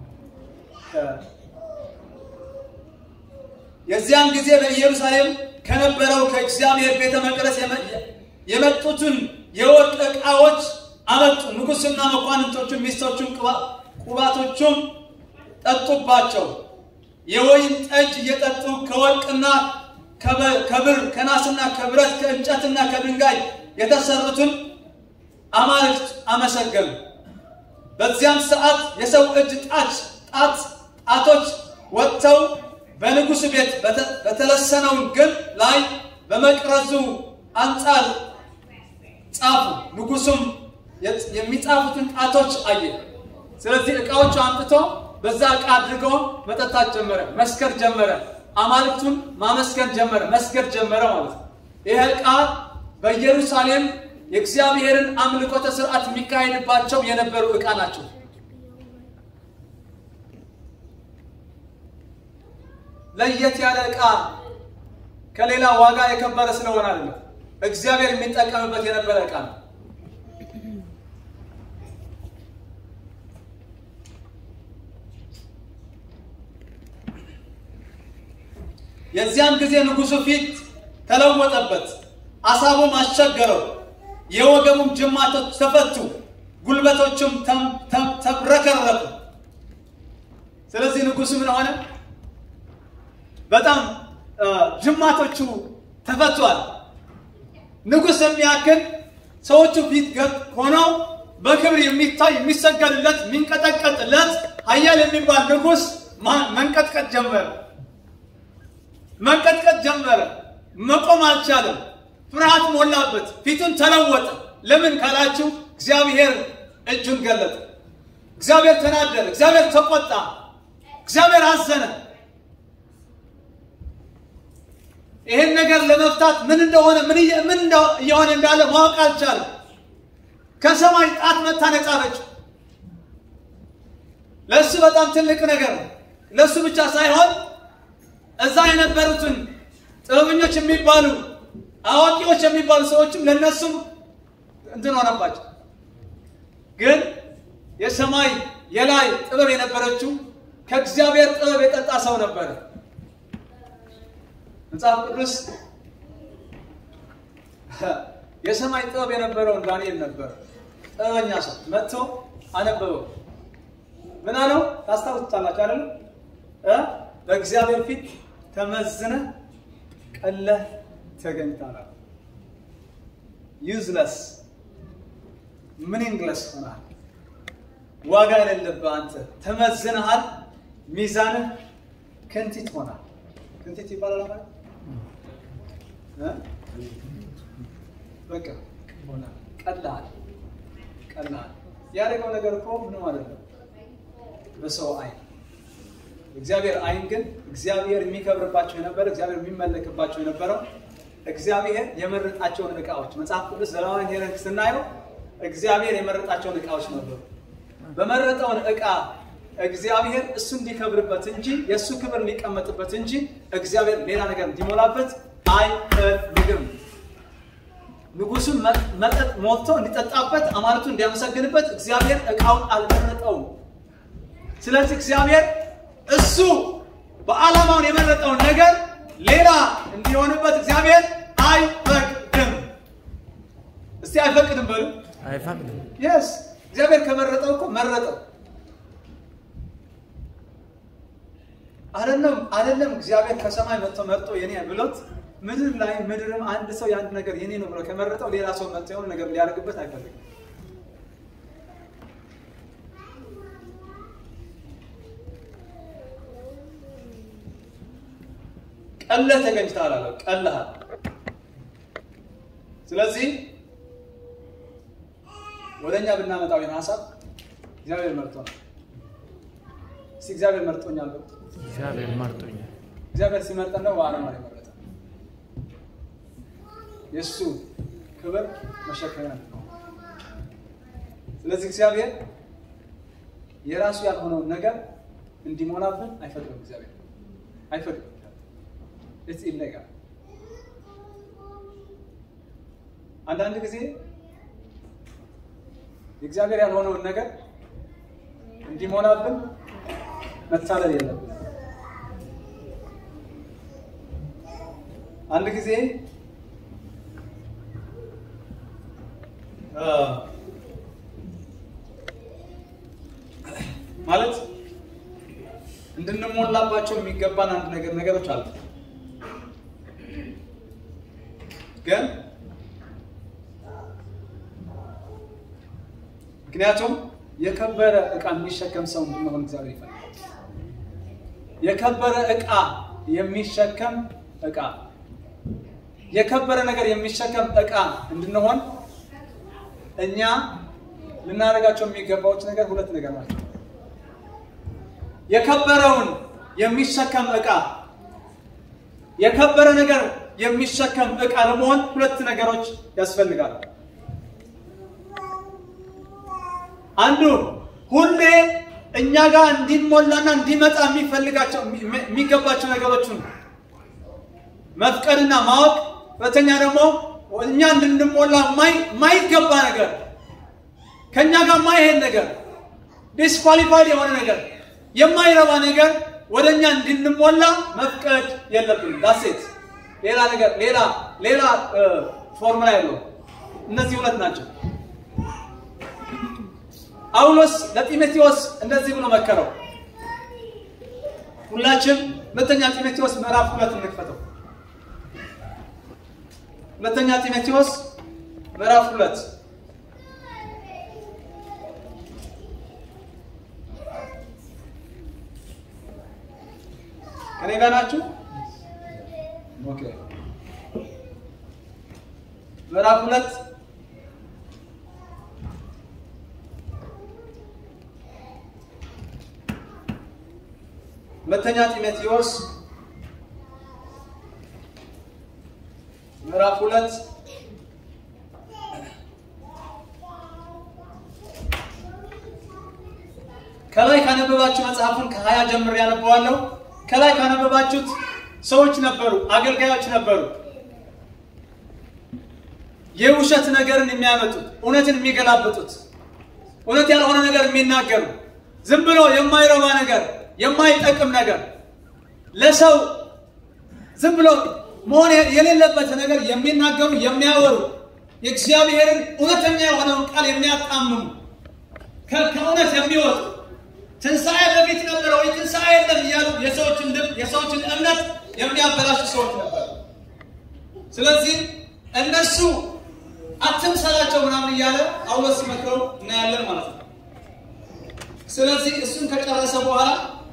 የዚያን ጊዜ በኢየሩሳሌም ከነበረው ከእግዚአብሔር ቤተ መቅደስ የመጡትን የወርቅ ዕቃዎች አመጡ። ንጉሥና መኳንንቶቹን ሚስቶቹን ቁባቶቹም ጠጡባቸው። የወይን ጠጅ እየጠጡ ከወርቅና ከብር ከናስና ከብረት ከእንጨትና ከድንጋይ የተሰሩትን አማልክት አመሰገኑ። በዚያም ሰዓት የሰው እጅ ጣት ጣት ጣቶች ወጥተው በንጉሥ ቤት በተለሰነው ግንብ ላይ በመቅረዙ አንጻር ጻፉ። ንጉሱም የሚጻፉትን ጣቶች አየ። ስለዚህ ዕቃዎቹ አምጥቶ በዛ ዕቃ አድርጎ መጠጣት ጀመረ፣ መስከር ጀመረ። አማልክቱን ማመስገን ጀመረ፣ መስገድ ጀመረ ማለት ነው። ይህ ዕቃ በኢየሩሳሌም የእግዚአብሔርን አምልኮተ ስርዓት የሚካሄድባቸው የነበሩ ዕቃ ናቸው። ለየት ያለ ዕቃ ከሌላ ዋጋ የከበረ ስለሆነ አይደለም፣ እግዚአብሔር የሚጠቀምበት የነበረ ዕቃ ነው። የዚያን ጊዜ ንጉሡ ፊት ተለወጠበት፣ አሳቡም አስቸገረው። የወገቡም ጅማቶች ተፈቱ፣ ጉልበቶቹም ተብረከረኩ። ስለዚህ ንጉሡ ምን ሆነ? በጣም ጅማቶቹ ተፈቷል። ንጉሥ የሚያክል ሰዎቹ ፊት ሆነው በክብር የሚታይ የሚሰገድለት የሚንቀጠቀጥለት ኃያል የሚባል ንጉሥ መንቀጥቀጥ ጀመረ። መንቀጥቀጥ ጀመረ። መቆም አልቻለም። ፍርሃት ሞላበት። ፊቱን ተለወጠ። ለምን ካላችሁ እግዚአብሔር እጁን ገለጠ። እግዚአብሔር ተናደረ። እግዚአብሔር ተቆጣ። እግዚአብሔር አዘነ። ይህን ነገር ለመፍታት ምን እንደሆነ ምን እየሆነ እንዳለ ማወቅ አልቻለም። ከሰማይ ጣት መታ ነጻፈችው። ለእሱ በጣም ትልቅ ነገር ነው። ለእሱ ብቻ ሳይሆን እዛ የነበሩትን ጥበበኞች የሚባሉ አዋቂዎች የሚባሉ ሰዎችም ለእነሱም እንትን ሆነባቸው። ግን የሰማይ የላይ ጥበብ የነበረችው ከእግዚአብሔር ጥበብ የጠጣ ሰው ነበረ። መጽሐፍ ቅዱስ የሰማይ ጥበብ የነበረውን ዳንኤል ነበር። ጥበበኛ ሰው መጥቶ አነበበው። ምን አለው? ታስታውሱታላችሁ አይደል? በእግዚአብሔር ፊት ተመዝነ ቀለህ ተገኝታላል። ዩዝለስ ሚኒንግለስ ሆናል። ዋጋ የሌለብህ አንተ ተመዝነሃል። ሚዛንህ ክንቲት ሆናል። ክንቲት ይባላል ማለት በቃ ሆናል። ቀላል ቀላል ያደረገው ነገር እኮ ምንም አይደለም በሰው አይን እግዚአብሔር አይን ግን እግዚአብሔር የሚከብርባቸው የነበረ እግዚአብሔር የሚመለክባቸው የነበረው እግዚአብሔር የመረጣቸውን ዕቃዎች መጽሐፍ ቅዱስ ዘሌዋውያን ሄደን ስናየው እግዚአብሔር የመረጣቸውን ዕቃዎች ነበሩ። በመረጠውን ዕቃ እግዚአብሔር እሱ እንዲከብርበት እንጂ የእሱ ክብር እንዲቀመጥበት እንጂ እግዚአብሔር ሌላ ነገር እንዲሞላበት አይፈልግም። ንጉሱን መጠጥ ሞልቶ እንዲጠጣበት አማልቱ እንዲያመሰግንበት እግዚአብሔር ዕቃውን አልመረጠውም። ስለዚህ እግዚአብሔር እሱ በዓላማውን የመረጠውን ነገር ሌላ እንዲሆንበት እግዚአብሔር አይፈቅድም። እስቲ አይፈቅድም በሉ። አይፈቅድም። የስ እግዚአብሔር ከመረጠው እኮ መረጠው። አይደለም አይደለም እግዚአብሔር ከሰማይ መጥቶ መርጦ የኔ ብሎት ምድር ላይ ምድርም አንድ ሰው የአንድ ነገር የኔ ነው ብሎ ከመረጠው ሌላ ሰው መጥቶ የሆነ ነገር ሊያደርግበት አይፈልግም። ቀለህ ተገኝተሃል አለ። ቀለሃል። ስለዚህ ወደ እኛ ብናመጣው ይህን ሀሳብ እግዚአብሔር መርጦናል። እስቲ እግዚአብሔር መርጦኛል በሉ። እግዚአብሔር መርጦኛል። እግዚአብሔር ሲመርጠን ነው በዓላማ ነው የመረጠን። የእሱ ክብር መሸከሚያ ነው። ስለዚህ እግዚአብሔር የራሱ ያልሆነውን ነገር እንዲሞላብን አይፈቅድም። እግዚአብሔር አይፈቅድም። ስ ይለጋል። አንዳንድ ጊዜ የእግዚአብሔር ያልሆነውን ነገር እንዲሞላብን መታለል የለብን። አንድ ጊዜ አ፣ ማለት እንድንሞላባቸው የሚገባን አንድ ነገር ነገሮች አሉ። ግን ምክንያቱም የከበረ ዕቃ የሚሸከም ሰው እንድንሆን እግዚአብሔር ይፈልጋል። የከበረ ዕቃ የሚሸከም ዕቃ የከበረ ነገር የሚሸከም ዕቃ እንድንሆን እኛ ልናደርጋቸው የሚገባዎች ነገር ሁለት ነገር ናቸው። የከበረውን የሚሸከም ዕቃ የከበረ ነገር የሚሸከም ዕቃ ለመሆን ሁለት ነገሮች ያስፈልጋሉ። አንዱ ሁሌ እኛ ጋር እንዲሞላና እንዲመጣ የሚፈልጋቸው የሚገባቸው ነገሮችን መፍቀድና ማወቅ፣ ሁለተኛ ደግሞ እኛ እንድንሞላ የማይገባ ነገር ከእኛ ጋር የማይሄድ ነገር ዲስኳሊፋይድ የሆነ ነገር የማይረባ ነገር ወደ እኛ እንድንሞላ መፍቀድ የለብንም። ዳሴት ሌላ ነገር ሌላ ሌላ ፎርሙላ የለውም። እነዚህ ሁለት ናቸው። ጳውሎስ ለጢሞቴዎስ እንደዚህ ብሎ መከረው። ሁላችን ሁለተኛ ጢሞቴዎስ ምዕራፍ ሁለት እንክፈተው። ሁለተኛ ጢሞቴዎስ ምዕራፍ ሁለት ከኔ ጋር ናችሁ? ኦኬ ምዕራፍ ሁለት ሁለተኛ ጢሞቴዎስ ምዕራፍ ሁለት ከላይ ካነበባችሁ መጽሐፉን ከሀያ ጀምር ያነበዋለሁ። ከላይ ካነበባችሁት ሰዎች ነበሩ፣ አገልጋዮች ነበሩ፣ የውሸት ነገርን የሚያመጡት፣ እውነትን የሚገላብጡት፣ እውነት ያልሆነ ነገር የሚናገሩ፣ ዝም ብሎ የማይረባ ነገር፣ የማይጠቅም ነገር፣ ለሰው ዝም ብሎ መሆን የሌለበት ነገር የሚናገሩ የሚያወሩ፣ የእግዚአብሔርን እውነተኛ የሆነውን ቃል የሚያጣምሙ ከእውነት የሚወጡ ትንሣኤ በፊት ነበረ ወይ ትንሣኤ የለም እያሉ የሰዎችን ልብ የሰዎችን እምነት የሚያበላሹ ሰዎች ነበሩ። ስለዚህ እነሱ አትምሰላቸው ምናምን እያለ ጳውሎስ ሲመክረው እናያለን ማለት ነው። ስለዚህ እሱን ከጨረሰ በኋላ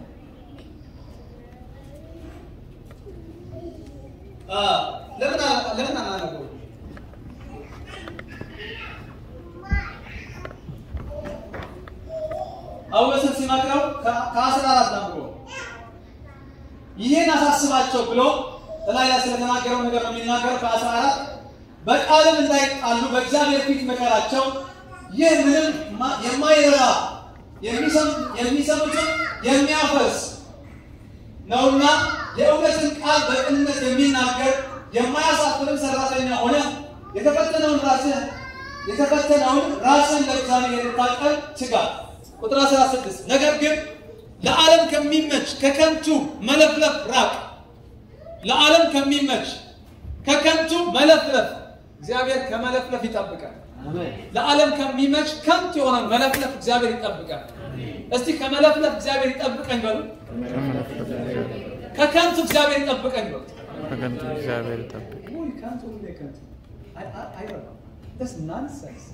ለምን ለምን አናነበው? ጳውሎስን ሲመክረው ከአስራ አራት ጀምሮ ይህን አሳስባቸው ብሎ እላይ ላይ ስለተናገረው ነገር ነው የሚናገረው። ከአስራ አራት በቃልም እንዳይጣሉ በእግዚአብሔር ፊት መከራቸው። ይህ ምንም የማይረባ የሚሰሙትን የሚያፈርስ ነውና የእውነትን ቃል በቅንነት የሚናገር የማያሳፍርም ሰራተኛ ሆነ የተፈተነውን ራስህ የተፈተነውን ራስን ለእግዚአብሔር ልታቀል ትጋ። ቁጥር 16 ነገር ግን ለዓለም ከሚመች ከከንቱ መለፍለፍ ራቅ። ለዓለም ከሚመች ከከንቱ መለፍለፍ እግዚአብሔር ከመለፍለፍ ይጠብቃል። ለዓለም ከሚመች ከንቱ የሆነ መለፍለፍ እግዚአብሔር ይጠብቃል። እስቲ ከመለፍለፍ እግዚአብሔር ይጠብቀኝ በሉ። ከከንቱ እግዚአብሔር ይጠብቀኝ በሉ። ከከንቱ እግዚአብሔር ይጠብቅ። ውይ፣ ከንቱ ሁሌ ከንቱ አይ- አይ- አይረባም። That's nonsense።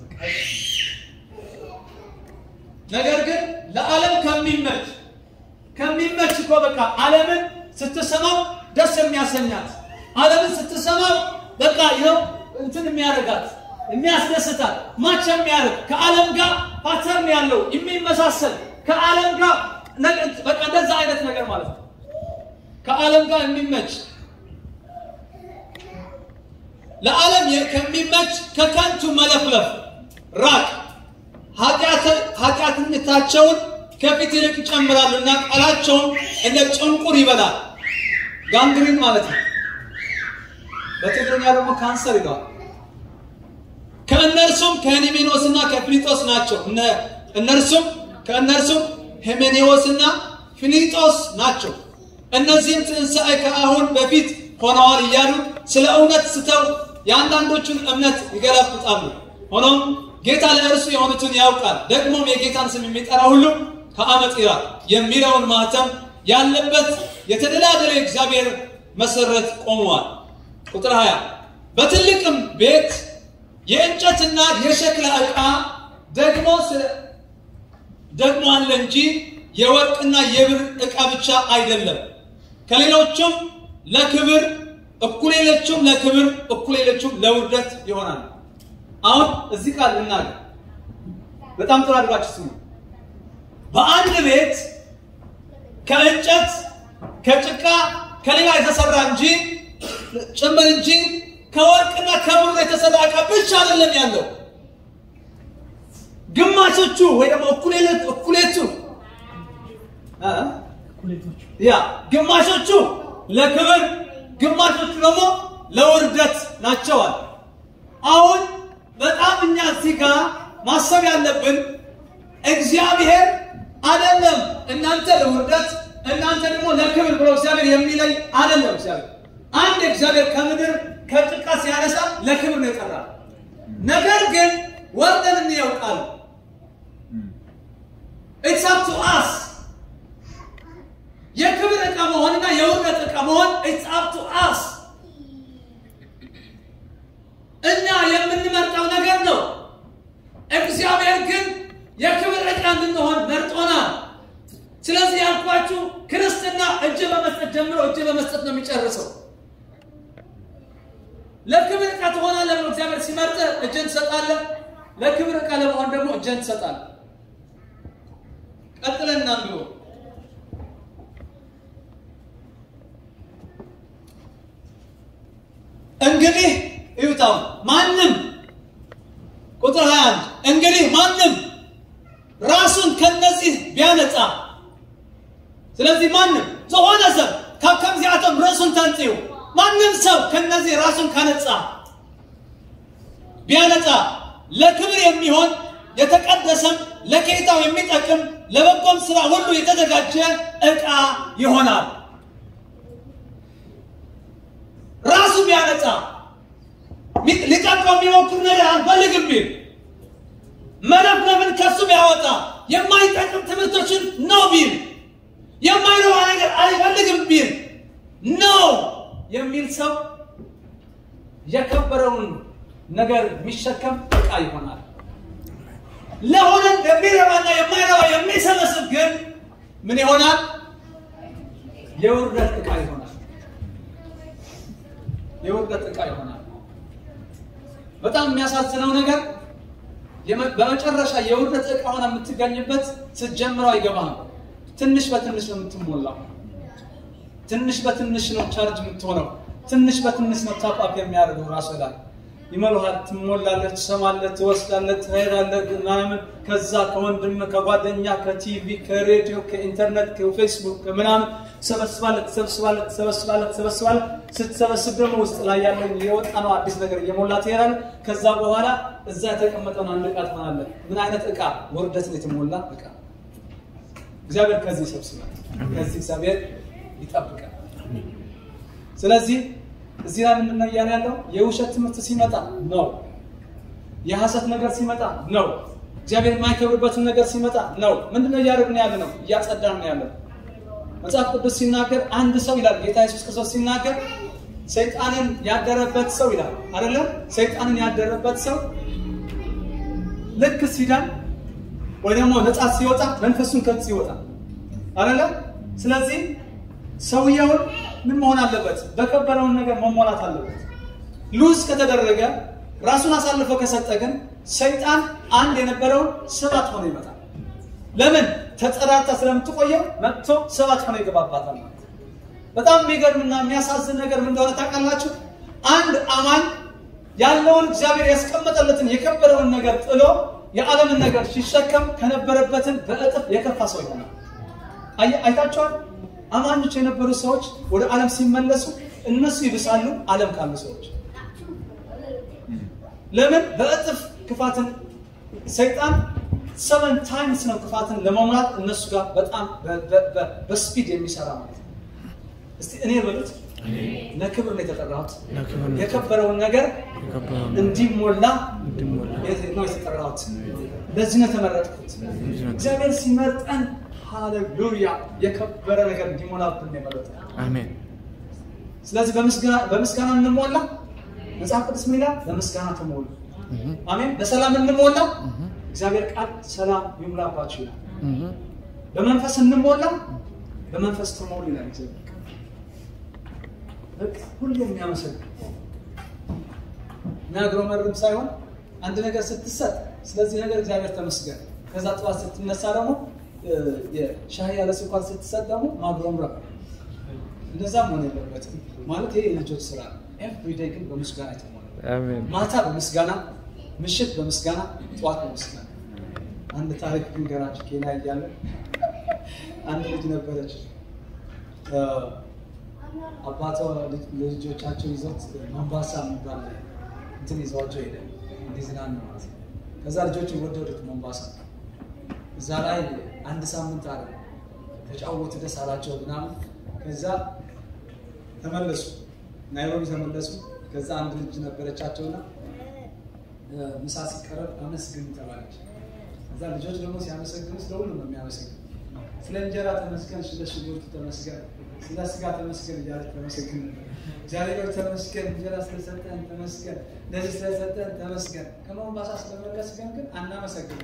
ነገር ግን ለዓለም ከሚመች ከሚመች እኮ በቃ ዓለምን ስትሰማው ደስ የሚያሰኛት ዓለምን ስትሰማው በቃ ይኸው እንትን የሚያደርጋት የሚያስደስታት ማች የሚያደርግ ከዓለም ጋር ፓተርን ያለው የሚመሳሰል ከዓለም ጋር ነገ- በቃ እንደዛ አይነት ነገር ማለት ነው። ከዓለም ጋር የሚመች ለዓለም የ- ከሚመች ከከንቱ መለፍለፍ ራቅ። ኃጢአት- ኃጢአትነታቸውን ከፊት ይልቅ ይጨምራሉ እና ቃላቸውን እንደ ጭንቁር ይበላል። ጋንግሪን ማለት ነው። በትግርኛ ደግሞ ካንሰር ይለዋል። ከእነርሱም ከሄሜኔዎስና ከፊሊጦስ ናቸው። እነ- እነርሱም ከእነርሱም ሄሜኔዎስና ፊሊጦስ ናቸው። እነዚህም ትንሣኤ ከአሁን በፊት ሆነዋል እያሉ ስለ እውነት ስተው የአንዳንዶቹን እምነት ይገለብጣሉ። ሆኖም ጌታ ለእርሱ የሆኑትን ያውቃል። ደግሞም የጌታን ስም የሚጠራ ሁሉ ከአመፅ ይራቅ የሚለውን ማህተም ያለበት የተደላደለ የእግዚአብሔር መሰረት ቆመዋል። ቁጥር 20 በትልቅም ቤት የእንጨትና የሸክላ ዕቃ ደግሞ ስለ- ደግሞ አለ እንጂ የወርቅና የብር ዕቃ ብቻ አይደለም። ከሌሎቹም ለክብር እኩሌሎቹም ለክብር እኩሌሎቹም ለውርደት ይሆናል። አሁን እዚህ ቃል ልናገር፣ በጣም ጥሩ አድርጋችሁ ስሙ። በአንድ ቤት ከእንጨት ከጭቃ ከሌላ የተሰራ እንጂ ጭምር እንጂ ከወርቅና ከብር የተሰራ ዕቃ ብቻ አይደለም ያለው። ግማሾቹ ወይ ደግሞ እኩሌት እኩሌቱ እ? ያ ግማሾቹ ለክብር ግማሾቹ ደግሞ ለውርደት ናቸዋል። አሁን በጣም እኛ እዚህ ጋር ማሰብ ያለብን እግዚአብሔር አይደለም እናንተ ለውርደት እናንተ ደግሞ ለክብር ብሎ እግዚአብሔር የሚለይ አይደለም። እግዚአብሔር አንድ እግዚአብሔር ከምድር ከጭቃ ሲያነሳ ለክብር ነው የጠራ። ነገር ግን ወርደን እንያውቃል ኢትስ አፕ ቱ አስ የክብር ዕቃ መሆንና የውርደት ዕቃ መሆን ኢትስ አፕ ቱ አስ እኛ የምንመርጠው ነገር ነው። እግዚአብሔር ግን የክብር ዕቃ እንድንሆን መርጦናል። ስለዚህ ያልኳችሁ ክርስትና እጅ በመስጠት ጀምሮ እጅ በመስጠት ነው የሚጨርሰው። ለክብር ዕቃ ትሆናለህ ብሎ እግዚአብሔር ሲመርጥ እጅን ትሰጣለህ። ለክብር ዕቃ ለመሆን ደግሞ እጅን ትሰጣለህ። ቀጥለን እናንብበው። እንግዲህ እዩታው ማንም ቁጥር 21 እንግዲህ ማንም ራሱን ከነዚህ ቢያነጻ ስለዚህ ማንም ዝኾነ ሰብ ካብ ከምዚኣቶም ርእሱን ተንፅዩ ማንም ሰው ከነዚህ ራሱን ካነጻ ቢያነጻ ለክብር የሚሆን የተቀደሰም ለጌታው የሚጠቅም ለበጎም ስራ ሁሉ የተዘጋጀ ዕቃ ይሆናል። ራሱ ቢያነጻ ሚ- ሊጠቅመው የሚሞክር ነገር አልፈልግም ቢል መለፍለፍን ከሱ ቢያወጣ የማይጠቅም ትምህርቶችን ነው ቢል የማይረባ ነገር አይፈልግም ቢል ነው የሚል ሰው የከበረውን ነገር የሚሸከም ዕቃ ይሆናል። ለሆነ የሚረባና የማይረባ የሚሰበስብ ግን ምን ይሆናል? የውርደት ዕቃ ይሆናል። የውርደት ዕቃ ይሆናል። በጣም የሚያሳዝነው ነገር የመ- በመጨረሻ የውርደት ዕቃ ሆና የምትገኝበት ስትጀምረው አይገባህም። ትንሽ በትንሽ ነው የምትሞላው። ትንሽ በትንሽ ነው ቻርጅ የምትሆነው። ትንሽ በትንሽ ነው ታፓፕ የሚያደርገው ራሱ ላይ ይመሉሃል። ትሞላለህ፣ ትሰማለህ፣ ትወስዳለህ፣ ትሄዳለህ ምናምን ከዛ ከወንድም ከጓደኛ ከቲቪ ከሬዲዮ ከኢንተርኔት ከፌስቡክ ከምናምን ትሰበስባለህ ትሰበስባለህ ትሰበስባለህ ትሰበስባለህ። ስትሰበስብ ደግሞ ውስጥ ላይ ያለውን የወጣ ነው አዲስ ነገር እየሞላ ትሄዳለህ። ከዛ በኋላ እዛ የተቀመጠውን አንድ ዕቃ ትሆናለህ። ምን አይነት ዕቃ? ውርደትን የተሞላ ዕቃ። እግዚአብሔር ከዚህ ይሰብስባል። ከዚህ እግዚአብሔር ይጠብቃል። ስለዚህ እዚህ ላይ ምንድን ነው እያለ ያለው? የውሸት ትምህርት ሲመጣ ነው። የሐሰት ነገር ሲመጣ ነው። እግዚአብሔር የማይከብርበትን ነገር ሲመጣ ነው። ምንድን ነው እያደረግን ያለ ነው? እያጸዳን ነው ያለ ነው። መጽሐፍ ቅዱስ ሲናገር አንድ ሰው ይላል ጌታ ኢየሱስ ክርስቶስ ሲናገር ሰይጣንን ያደረበት ሰው ይላል አይደለም? ሰይጣንን ያደረበት ሰው ልክ ሲዳን ወይ ደግሞ ነፃ ሲወጣ መንፈሱን ከት ሲወጣ አይደለም? ስለዚህ ሰውየውን ምን መሆን አለበት? በከበረውን ነገር መሞላት አለበት። ሉዝ ከተደረገ ራሱን አሳልፎ ከሰጠ ግን ሰይጣን አንድ የነበረውን ሰባት ሆኖ ይመጣል። ለምን ተጠራርታ ስለምትቆየው መጥቶ ሰባት ሆኖ ይገባባታል ማለት ነው። በጣም የሚገርምና የሚያሳዝን ነገር ምን እንደሆነ ታውቃላችሁ? አንድ አማኝ ያለውን እግዚአብሔር ያስቀመጠለትን የከበረውን ነገር ጥሎ የዓለምን ነገር ሲሸከም ከነበረበትን በእጥፍ የከፋ ሰው ይሆናል። አየ- አይታችኋል? አማኞች የነበሩ ሰዎች ወደ ዓለም ሲመለሱ እነሱ ይብሳሉ ዓለም ካሉ ሰዎች። ለምን? በእጥፍ ክፋትን ሰይጣን ሰቨን ታይምስ ነው ክፋትን ለመሙላት እነሱ ጋር በጣም በ- በ- በ- በስፒድ የሚሰራ ማለት ነው። እስቲ እኔ በሉት ለክብር ነው የተጠራሁት። ለክብር ነው የከበረውን ነገር የከበረውን እንዲሞላ እንዲሞላ ነው የተጠራሁት። ለዚህ ነው የተመረጥኩት። ነው። እግዚአብሔር ሲመርጠን ሃሌሉያ የከበረ ነገር እንዲሞላብን ነው የመረጠን። አሜን ስለዚህ በምስጋና በምስጋና እንሞላ። መጽሐፍ ቅዱስ ምን ይላል? በምስጋና ተሞሉ። እህ አሜን። በሰላም እንሞላ። እግዚአብሔር ቃል ሰላም ይሙላባችሁ ይላል። እህ በመንፈስ እንሞላ። በመንፈስ ተሞሉ ይላል እግዚአብሔር ቃል። በቃ ሁሌ የሚያመሰግን የሚያጉረመርም ሳይሆን አንድ ነገር ስትሰጥ ስለዚህ ነገር እግዚአብሔር ተመስገን። ከዛ ጠዋት ስትነሳ ደግሞ እ፣ የሻይ ያለ ስኳር ስትሰጥ ደግሞ ማጉረምረም እንደዛ መሆን የለበትም። ማለት ይሄ የልጆች ስራ ነው። ኤቭሪዴይ ግን በምስጋና የተሞላ አሜን ማታ በምስጋና ምሽት በምስጋና ጠዋት በምስጋና አንድ ታሪክ ልንገራችሁ ኬንያ እያለ አንድ ልጅ ነበረች እ፣ አባቷ ልጅ- ልጆቻቸው ይዘውት ማንባሳ የሚባል እንትን ይዘዋቸው ሄደ እንዲዝናኑ ማለት ነው ከዛ ልጆች ወደዱት ማንባሳ እዛ ላይ አንድ ሳምንት አለ ተጫወቱ ደስ አላቸው ምናምን ከዛ ተመለሱ ናይሮቢ ተመለሱ ከዛ አንድ ልጅ ነበረቻቸውና እ፣ ምሳ ሲቀረብ አመስግኑ ተባለች ከዛ ልጆች ደግሞ ሲያመሰግኑ ስለ ሁሉ ነው የሚያመሰግኑ ስለ እንጀራ ተመስገን ስለ ሽንኩርት ተመስገን ስለ ስጋ ተመስገን እያለች ተመስገን ነበር እግዚአብሔር ተመስገን እንጀራ ስለሰጠን ተመስገን እንደዚህ ስለሰጠን ተመስገን ከሞምባሳ ስለመለስገን ግን አናመሰግንም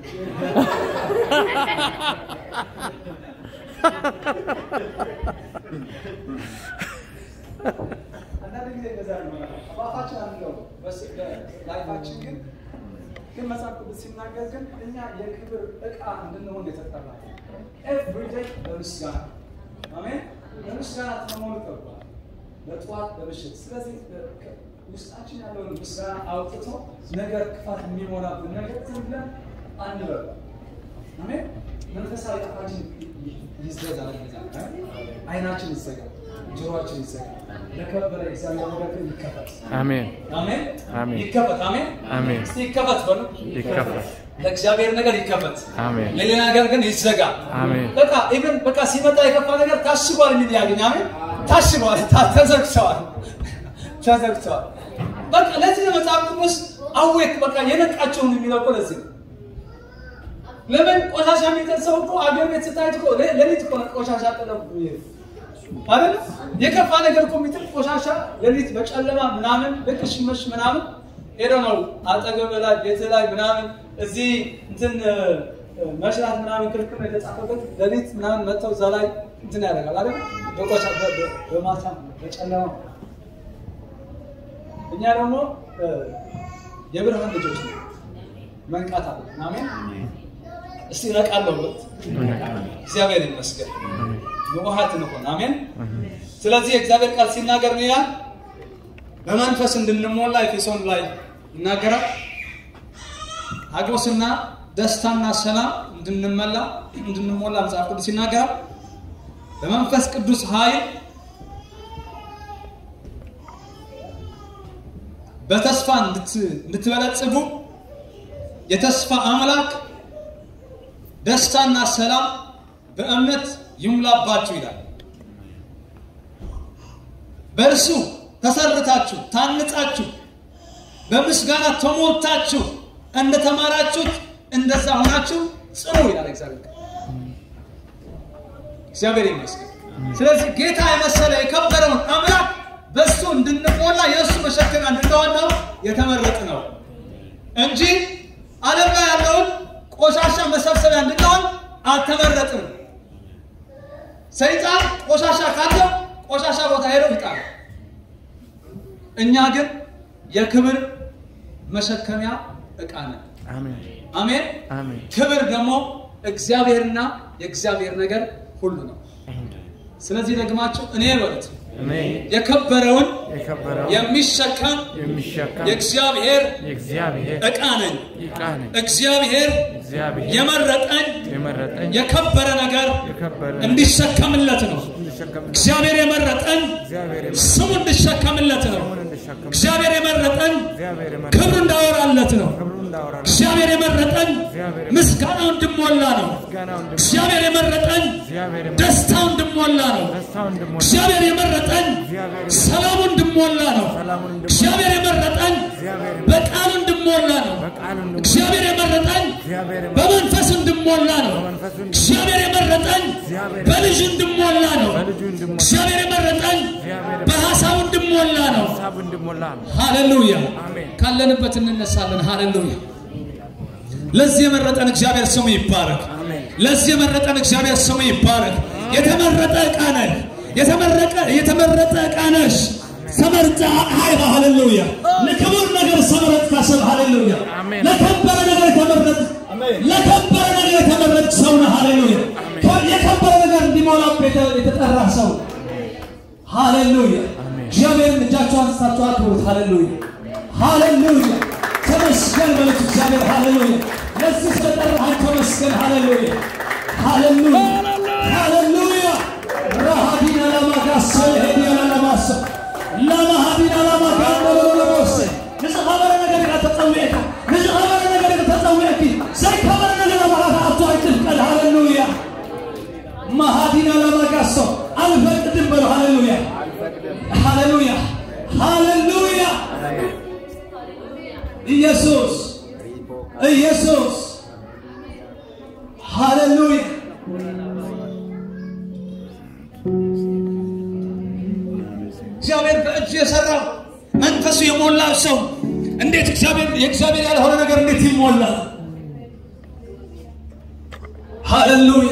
አንዳንድ ጊዜ እንደዛ ነው አባታችን አንለው ላይፋችን ግን ግን መጽሐፍ ቅዱስ ሲናገር ግን እኛ የክብር ዕቃ እንድንሆን የተጠራ ኤቭሪዴይ በምስጋና አሜን በምስጋና ተሞሉ ተብሏል በጠዋት በምሽት ስለዚህ በ- ውስጣችን ያለውን ምስጋና አውጥቶ ነገር ክፋት የሚሞላብን ነገር ዝም ብለን አንበል አሜን መንፈሳዊ አፋችን ይዘጋ አይናችን ይዘጋ ጆሮአችን ይዘጋ ለከበረ እግዚአብሔር ነገር ግን ይከፈት አሜን አሜን አሜን። ይከፈት አሜን አሜን። እስቲ ይከፈት በሉ ይከፈት ለእግዚአብሔር ነገር ይከፈት አሜን ለሌላ ነገር ግን ይዘጋ አሜን በቃ ኢቭን በቃ ሲመጣ የከፋ ነገር ታሽጓል የሚል ያገኝ አሜን ታሽጓል ታ- ተዘግተዋል ተዘግተዋል በቃ ለዚህ ነው መጽሐፍ ቅዱስ አዌክ በቃ የነቃቸውን የሚለው እኮ ለዚህ ነው ለምን ቆሻሻ የሚጥል ሰው እኮ አገር ቤት ስታይት እኮ ሌ- ሌሊት እኮ ነው ቆሻሻ ጥለው የሚሄዱ አይደል የከፋ ነገር እኮ የሚጥል ቆሻሻ ሌሊት በጨለማ ምናምን ልክ ሲመሽ ምናምን ሄዶ ነው አጠገብ ላይ ቤት ላይ ምናምን እዚህ እንትን እ፣ እ፣ መሽራት ምናምን ክልክል ነው የተጻፈበት ሌሊት ምናምን መጥተው እዛ ላይ እንትን ያደርጋል አይደል በቆሻ በ- በ- በማታ በጨለማ እኛ ደግሞ እ፣ የብርሃን ልጆች ነው መንቃት አለ አሜን እስቲ ነቃለሁ ብት እግዚአብሔር ይመስገን ንቁሃት እንሆን አሜን ስለዚህ የእግዚአብሔር ቃል ሲናገር ምን ይላል በመንፈስ እንድንሞላ ኤፌሶን ላይ ይናገራል ሀጎስና ደስታና ሰላም እንድንመላ እንድንሞላ መጽሐፍ ቅዱስ ይናገራል በመንፈስ ቅዱስ ኃይል በተስፋ እንድት- እንድትበለጽጉ የተስፋ አምላክ ደስታና ሰላም በእምነት ይሙላባችሁ ይላል። በእርሱ ተሰርታችሁ ታንጻችሁ በምስጋና ተሞልታችሁ እንደተማራችሁት እንደዛ ሆናችሁ ጽኑ ይላል እግዚአብሔር ቃል። እግዚአብሔር ይመስገን። ስለዚህ ጌታ የመሰለ የከበረውን አምላክ በእሱ እንድንሞላ የእሱ መሸከሚያ እንድንሆን ነው የተመረጥ ነው እንጂ ዓለም ላይ ያለውን ቆሻሻ መሰብሰቢያ እንድንሆን አልተመረጥም። ሰይጣን ቆሻሻ ካለው ቆሻሻ ቦታ ሄደው እኛ ግን የክብር መሸከሚያ ዕቃ ነን። አሜን አሜን። አሜን ክብር ደግሞ እግዚአብሔርና የእግዚአብሔር ነገር ሁሉ ነው። ስለዚህ ደግማችሁ እኔ በሉት እኔ የከበረውን የከበረው የሚሸከም የሚሸከም የእግዚአብሔር የእግዚአብሔር ዕቃ ነኝ። ዕቃ ነኝ። እግዚአብሔር እግዚአብሔር የመረጠኝ የመረጠኝ የከበረ ነገር የከበረ እንዲሸከምለት ነው። እንድሸከም እግዚአብሔር የመረጠኝ እግዚአብሔር ስሙ እንዲሸከምለት ነው። የመረጠውን እንድሸከም እግዚአብሔር የመረጠኝ እግዚአብሔር ክብሩ የመረጠኝ እንዳወራለት ነው። ክብሩ እንዳወራ እግዚአብሔር የመረጠኝ እግዚአብሔር ምስጋናው እንድሞላ ነው። ምስጋናው እንድሞ እግዚአብሔር የመረጠኝ እግዚአብሔር የመረጠኝ ደስታው እንድሞላ ነው። ደስታው እንድሞላ እግዚአብሔር የመረጠኝ እግዚአብሔር ሰላሙ እንድሞላ ነው። ሰላሙን እንድሞላ እግዚአብሔር የመረጠኝ እግዚአብሔር በቃሉ እንድሞላ ነው። በቃሉ እንድሞላ እግዚአብሔር የመረጠኝ እግዚአብሔር በመንፈስ እንድሞላ ነው። በመንፈሱ እንድሞላ እግዚአብሔር የመረጠኝ እግዚአብሔር በልጁ እንድሞላ ነው። በልጁ እንድሞላ እግዚአብሔር የመረጠኝ እግዚአብሔር በሐሳቡ እንድሞላ ነው። ሀሳቡ እንድሞላ ነው። ሃሌሉያ! አሜን። ካለንበት እንነሳለን። ሃሌሉያ! ለዚህ የመረጠን እግዚአብሔር ስሙ ይባረክ። አሜን። ለዚህ የመረጠን እግዚአብሔር ስሙ ይባረክ። የተመረጠ ዕቃ ነህ። የተመረቀ የተመረጠ ዕቃ ነሽ። ተመርጫ ሀይባ ሃሌሉያ! ለክቡር ነገር ሰመረጥ ካሰብ ሃሌሉያ! አሜን። ለከበረ ነገር የተመረጥ ለከበረ ነገር የተመረጥ ሰው ነህ። ሃሌሉያ! የከበረ ነገር እንዲሞላበት የተጠራ ሰው ሃሌሉያ! አሜን። እግዚአብሔርን እጃችሁ አንስታችሁ አክብሩት። ሃሌሉያ! ሃሌሉያ! ተመስገን በሉት እግዚአብሔር ሃሌሉያ! ለዚህ ስለጠራህ ተመስገን። ሃሌሉያ! ሃሌሉያ! ሃሌሉያ! ረሃዲና ለማጋሰ ሄዲያ ለማሰ ለማሃዲና ለማጋሰ ንዝኸበረ ነገር ኢኻ ተፀዊዕካ ንዝኸበረ ነገር ኢኻ ተፀዊዕኪ ዘይከበረ ነገር ኣባዓኻ ኣብቱ ኣይትፍቀድ ሃሌሉያ ማሃዲና ለማጋሶ አልፈቅድም በሉ ሃሌሉያ ሃሌሉያ ሃሌሉያ ኢየሱስ ኢየሱስ ሃሌሉያ እግዚአብሔር በእጁ የሰራው መንፈሱ የሞላው ሰው እንዴት እግዚአብሔር የእግዚአብሔር ያልሆነ ነገር እንዴት ይሞላል? ሃሌሉያ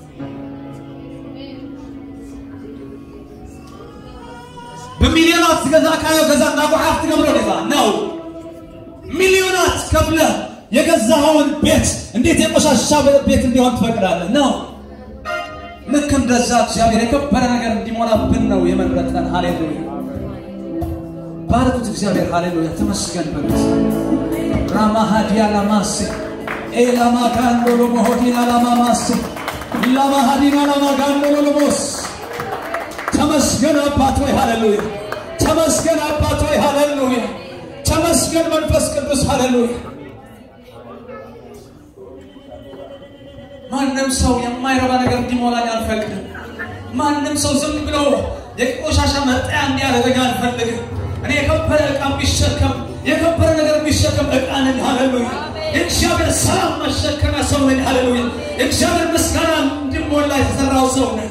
በሚሊዮናት ገዛ ካዮ ገዛ ናቁዓት ትገብሮ ዲኻ ነው ሚሊዮናት ከፍለህ የገዛኸውን ቤት እንዴት የቆሻሻ ቤት እንዲሆን ትፈቅዳለህ? ነው ልክ እንደዛ እግዚአብሔር የከበረ ነገር እንዲሞላብን ነው የመረጠን። ሃሌሉያ ባርኩት እግዚአብሔር ሃሌሉያ ተመስገን በሉት። ራማሃዲያ ላማስ ኤላማጋንዶ ሎሞሆዲና ላማማስ ላማሃዲና ላማጋንዶ ሎሎሞስ ተመስገን አባት ሆይ ሃሌሉያ ተመስገን አባት ሆይ ሃሌሉያ ተመስገን መንፈስ ቅዱስ ሃሌሉያ ማንም ሰው የማይረባ ነገር እንዲሞላኝ አልፈቅድም ማንም ሰው ዝም ብሎ የቆሻሻ መጣያ እንዲያደርገኝ አልፈልግም እኔ የከበረ ዕቃ የሚሸከም የከበረ ነገር የሚሸከም ዕቃ ነኝ ሃሌሉያ የእግዚአብሔር ሰላም መሸከሚያ ሰው ነኝ ሃሌሉያ የእግዚአብሔር ምስጋና እንዲሞላ የተሰራው ሰው ነኝ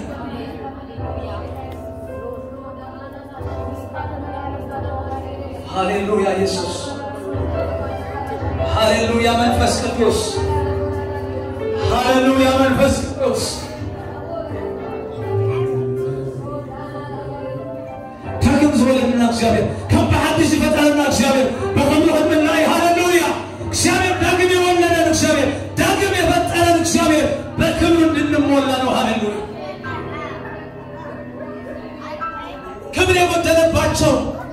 ሃሌሉያ ኢየሱስ ሃሌሉያ መንፈስ ቅዱስ ሃሌሉያ መንፈስ ቅዱስ ዳግም ዝወለድና እግዚአብሔር ከም ብሓድሽ ዝፈጠረና እግዚአብሔር በከምኡ ከምናይ ሃሌሉያ እግዚአብሔር ዳግም የወለደን እግዚአብሔር ዳግም የፈጠረን እግዚአብሔር በክብሩ እንድንሞላ ነው ሃሌሉያ ክብር የጎደለባቸው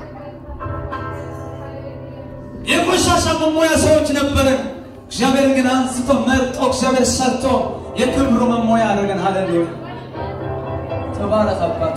የቆሻሻ መሞያ ሰዎች ነበርን። እግዚአብሔር ግን አንስቶ መርጦ እግዚአብሔር ሰርቶ የክብሩ መሞያ አድርገን ሃሌሉያ ተባረክ አባቱ።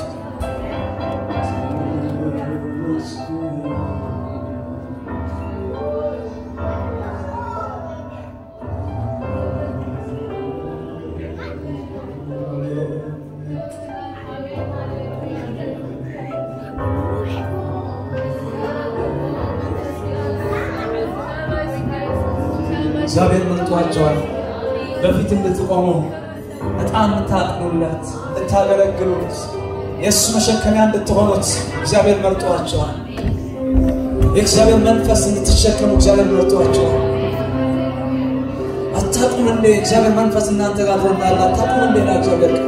እግዚአብሔር መርጧቸዋል። በፊት እንድትቆሙ ዕጣን እንድታጥኑለት እንድታገለግሉት የእሱ መሸከሚያ እንድትሆኑት እግዚአብሔር መርጧቸዋል። የእግዚአብሔር መንፈስ እንድትሸከሙ እግዚአብሔር መርጧቸዋል። አታቁም እንዴ? እግዚአብሔር መንፈስ እናንተ ጋር እንዳለ አታቁም እንዴ? ና እግዚአብሔር ቃል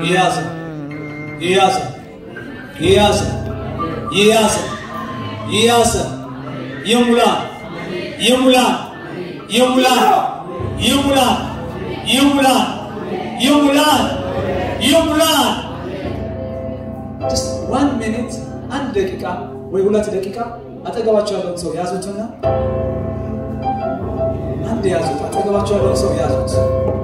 ይያዘ ይያዘ ይያዘ ይያዘ ይያዘ ይሙላ ይሙላ ይሙላ ይሙላ ይሙላ ይሙላ ይሙላ just one minute አንድ ደቂቃ ወይ ሁለት ደቂቃ አጠገባቸው ያለውን ሰው ያዙትና አንድ ያዙት። አጠገባቸው ያለውን ሰው ያዙት።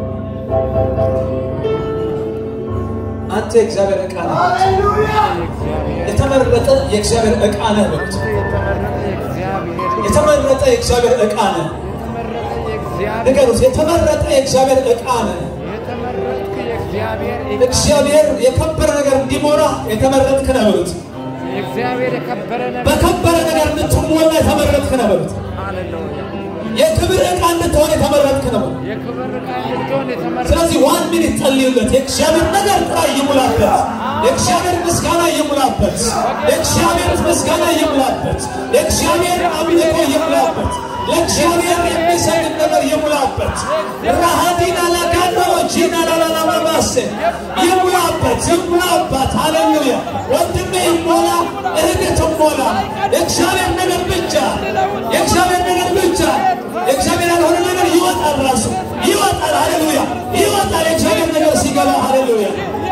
አንተ የእግዚአብሔር ዕቃ ነህ። የተመረጠ የእግዚአብሔር ዕቃ ነህ በሉት። የተመረጠ የእግዚአብሔር ዕቃ ነህ። ንገሩት። የተመረጠ የእግዚአብሔር ዕቃ ነህ። እግዚአብሔር የከበረ ነገር እንዲሞላ የተመረጥክ ነህ በሉት። እግዚአብሔር የከበረ ነገር በከበረ ነገር እንድትሞላ የተመረጥክ ነህ በሉት። ሃሌሉያ የክብር ዕቃ እንድትሆን የተመረጥክ ነው። የክብር ዕቃ እንድትሆን የተመረጠ ስለዚህ ዋን ሚኒት ጸልዩለት። የእግዚአብሔር ነገር ጥራ ይሙላበት። የእግዚአብሔር ምስጋና ይሙላበት። የእግዚአብሔር ምስጋና ይሙላበት። የእግዚአብሔር አምልኮ ይሙላበት። ለእግዚአብሔር የሚሰግድ ነገር ይሙላበት። ራሃዲና ላጋኖ ጂና ላላላማባሴ ይሙላበት፣ ይሙላባት። ሃሌሉያ ወንድሜ ይሞላ፣ እህቴ ትሞላ። የእግዚአብሔር ነገር ብቻ የእግዚአብሔር ነገር ብቻ የእግዚአብሔር ያልሆነ ነገር ይወጣል፣ ራሱ ይወጣል። ሃሌሉያ ይወጣል። የእግዚአብሔር ነገር ሲገባ ሃሌሉያ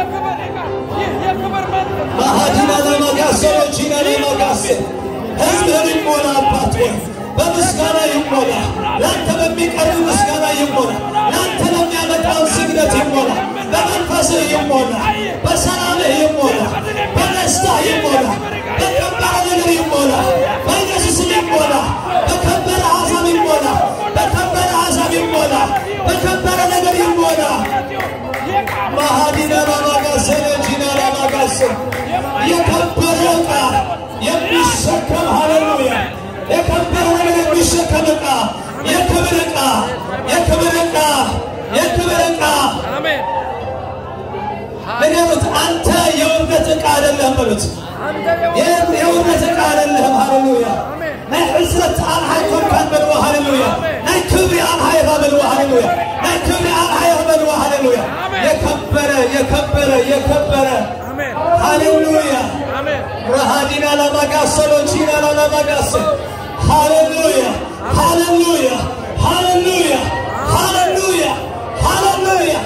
ማሃዲና ለማጋሴ ጂና ለማጋሴ ህዝብህን ይሞላ አባት ሆይ በምስጋና ይሞላ። ለአንተ በሚቀርብ ምስጋና ይሞላ። ለአንተ ለሚያመጣው ስግደት ይሞላ። በመንፈስህ ይሞላ። በሰላምህ ይሞላ። በደስታ ይሞላ። በከበረ ነገር ይሞላ። በኢየሱስም ይሞላ። በከበረ ሀሳብ ይሞላ። በከበረ ሀሳብ ይሞላ። በከበረ ነገር ይሞላ። ማሃዲና ላማጋሴ ጂና ላማጋሴ የከበረ ዕቃ የሚሸከም ሃሌሉያ የከበረ ነገር የሚሸከም ዕቃ የክብር ዕቃ የክብር ዕቃ የክብር ዕቃ አሜን ንገሩት። አንተ የውርደት ዕቃ አይደለም በሉት። አንተ የ- የውርደት ዕቃ አይደለም። ሃሌሉያ ናይ ዕስረት ኣንሓይ ኮንካን በልዎ ሃሌሉያ ናይ ክብሪ ኣንሓይ ኢኻ በልዎ ሃሌሉያ ናይ ክብሪ ኣንሓይ ኢኻ በልዎ ሃሌሉያ የከበረ የከበረ የከበረ አሜን ሃሌሉያ አሜን Rahadina la magasolo china la la magase. Hallelujah. Hallelujah. Hallelujah. Hallelujah. Hallelujah.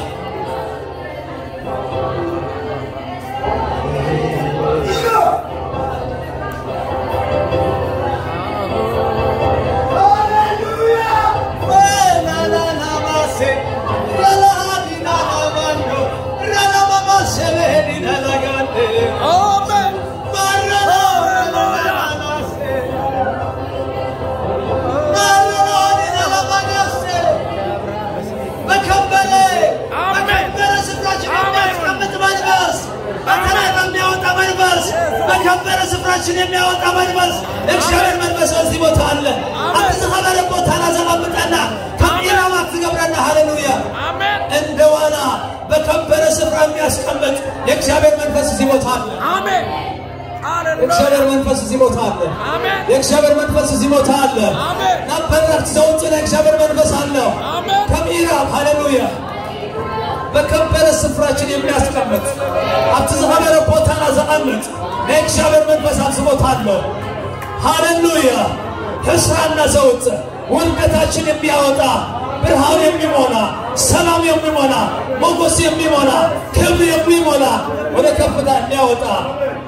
በከበረ በከበረ ስፍራችን የሚያስቀምጥ መንፈስ በተለይ በሚያወጣ መንፈስ በከበረ ስፍራችን የሚያወጣ መንፈስ እግዚአብሔር መንፈስ በዚህ ቦታ አለ። አንተ ዝኸበረ ቦታ ናዘባብጠና ከኢላማ ትገብረና ሃሌሉያ አሜን እንደ ዋና በከበረ ስፍራ የሚያስቀምጥ የእግዚአብሔር መንፈስ እዚህ ቦታ አለ። አሜን ሃሌሉያ የእግዚአብሔር መንፈስ እዚህ ቦታ አለ። አሜን የእግዚአብሔር መንፈስ እዚህ ቦታ አለ። አሜን ናበረክት ዘውጭ የእግዚአብሔር መንፈስ አለው። አሜን ከምዕራብ ሃሌሉያ በከበረ ስፍራችን የሚያስቀምጥ ኣብቲ ዝኸበረ ቦታና ዘቐምጥ ናይ እግዚአብሔር መንፈስ ኣብዚ ቦታ ኣሎ ሃሌሉያ ሕስራና ዘውፅእ ውድቀታችን የሚያወጣ ብርሃን የሚሞላ ሰላም የሚሞላ ሞገስ የሚሞላ ክብር የሚሞላ ወደ ከፍታ የሚያወጣ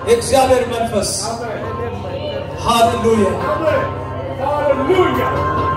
የእግዚአብሔር መንፈስ ሃሌሉያ ሃሌሉያ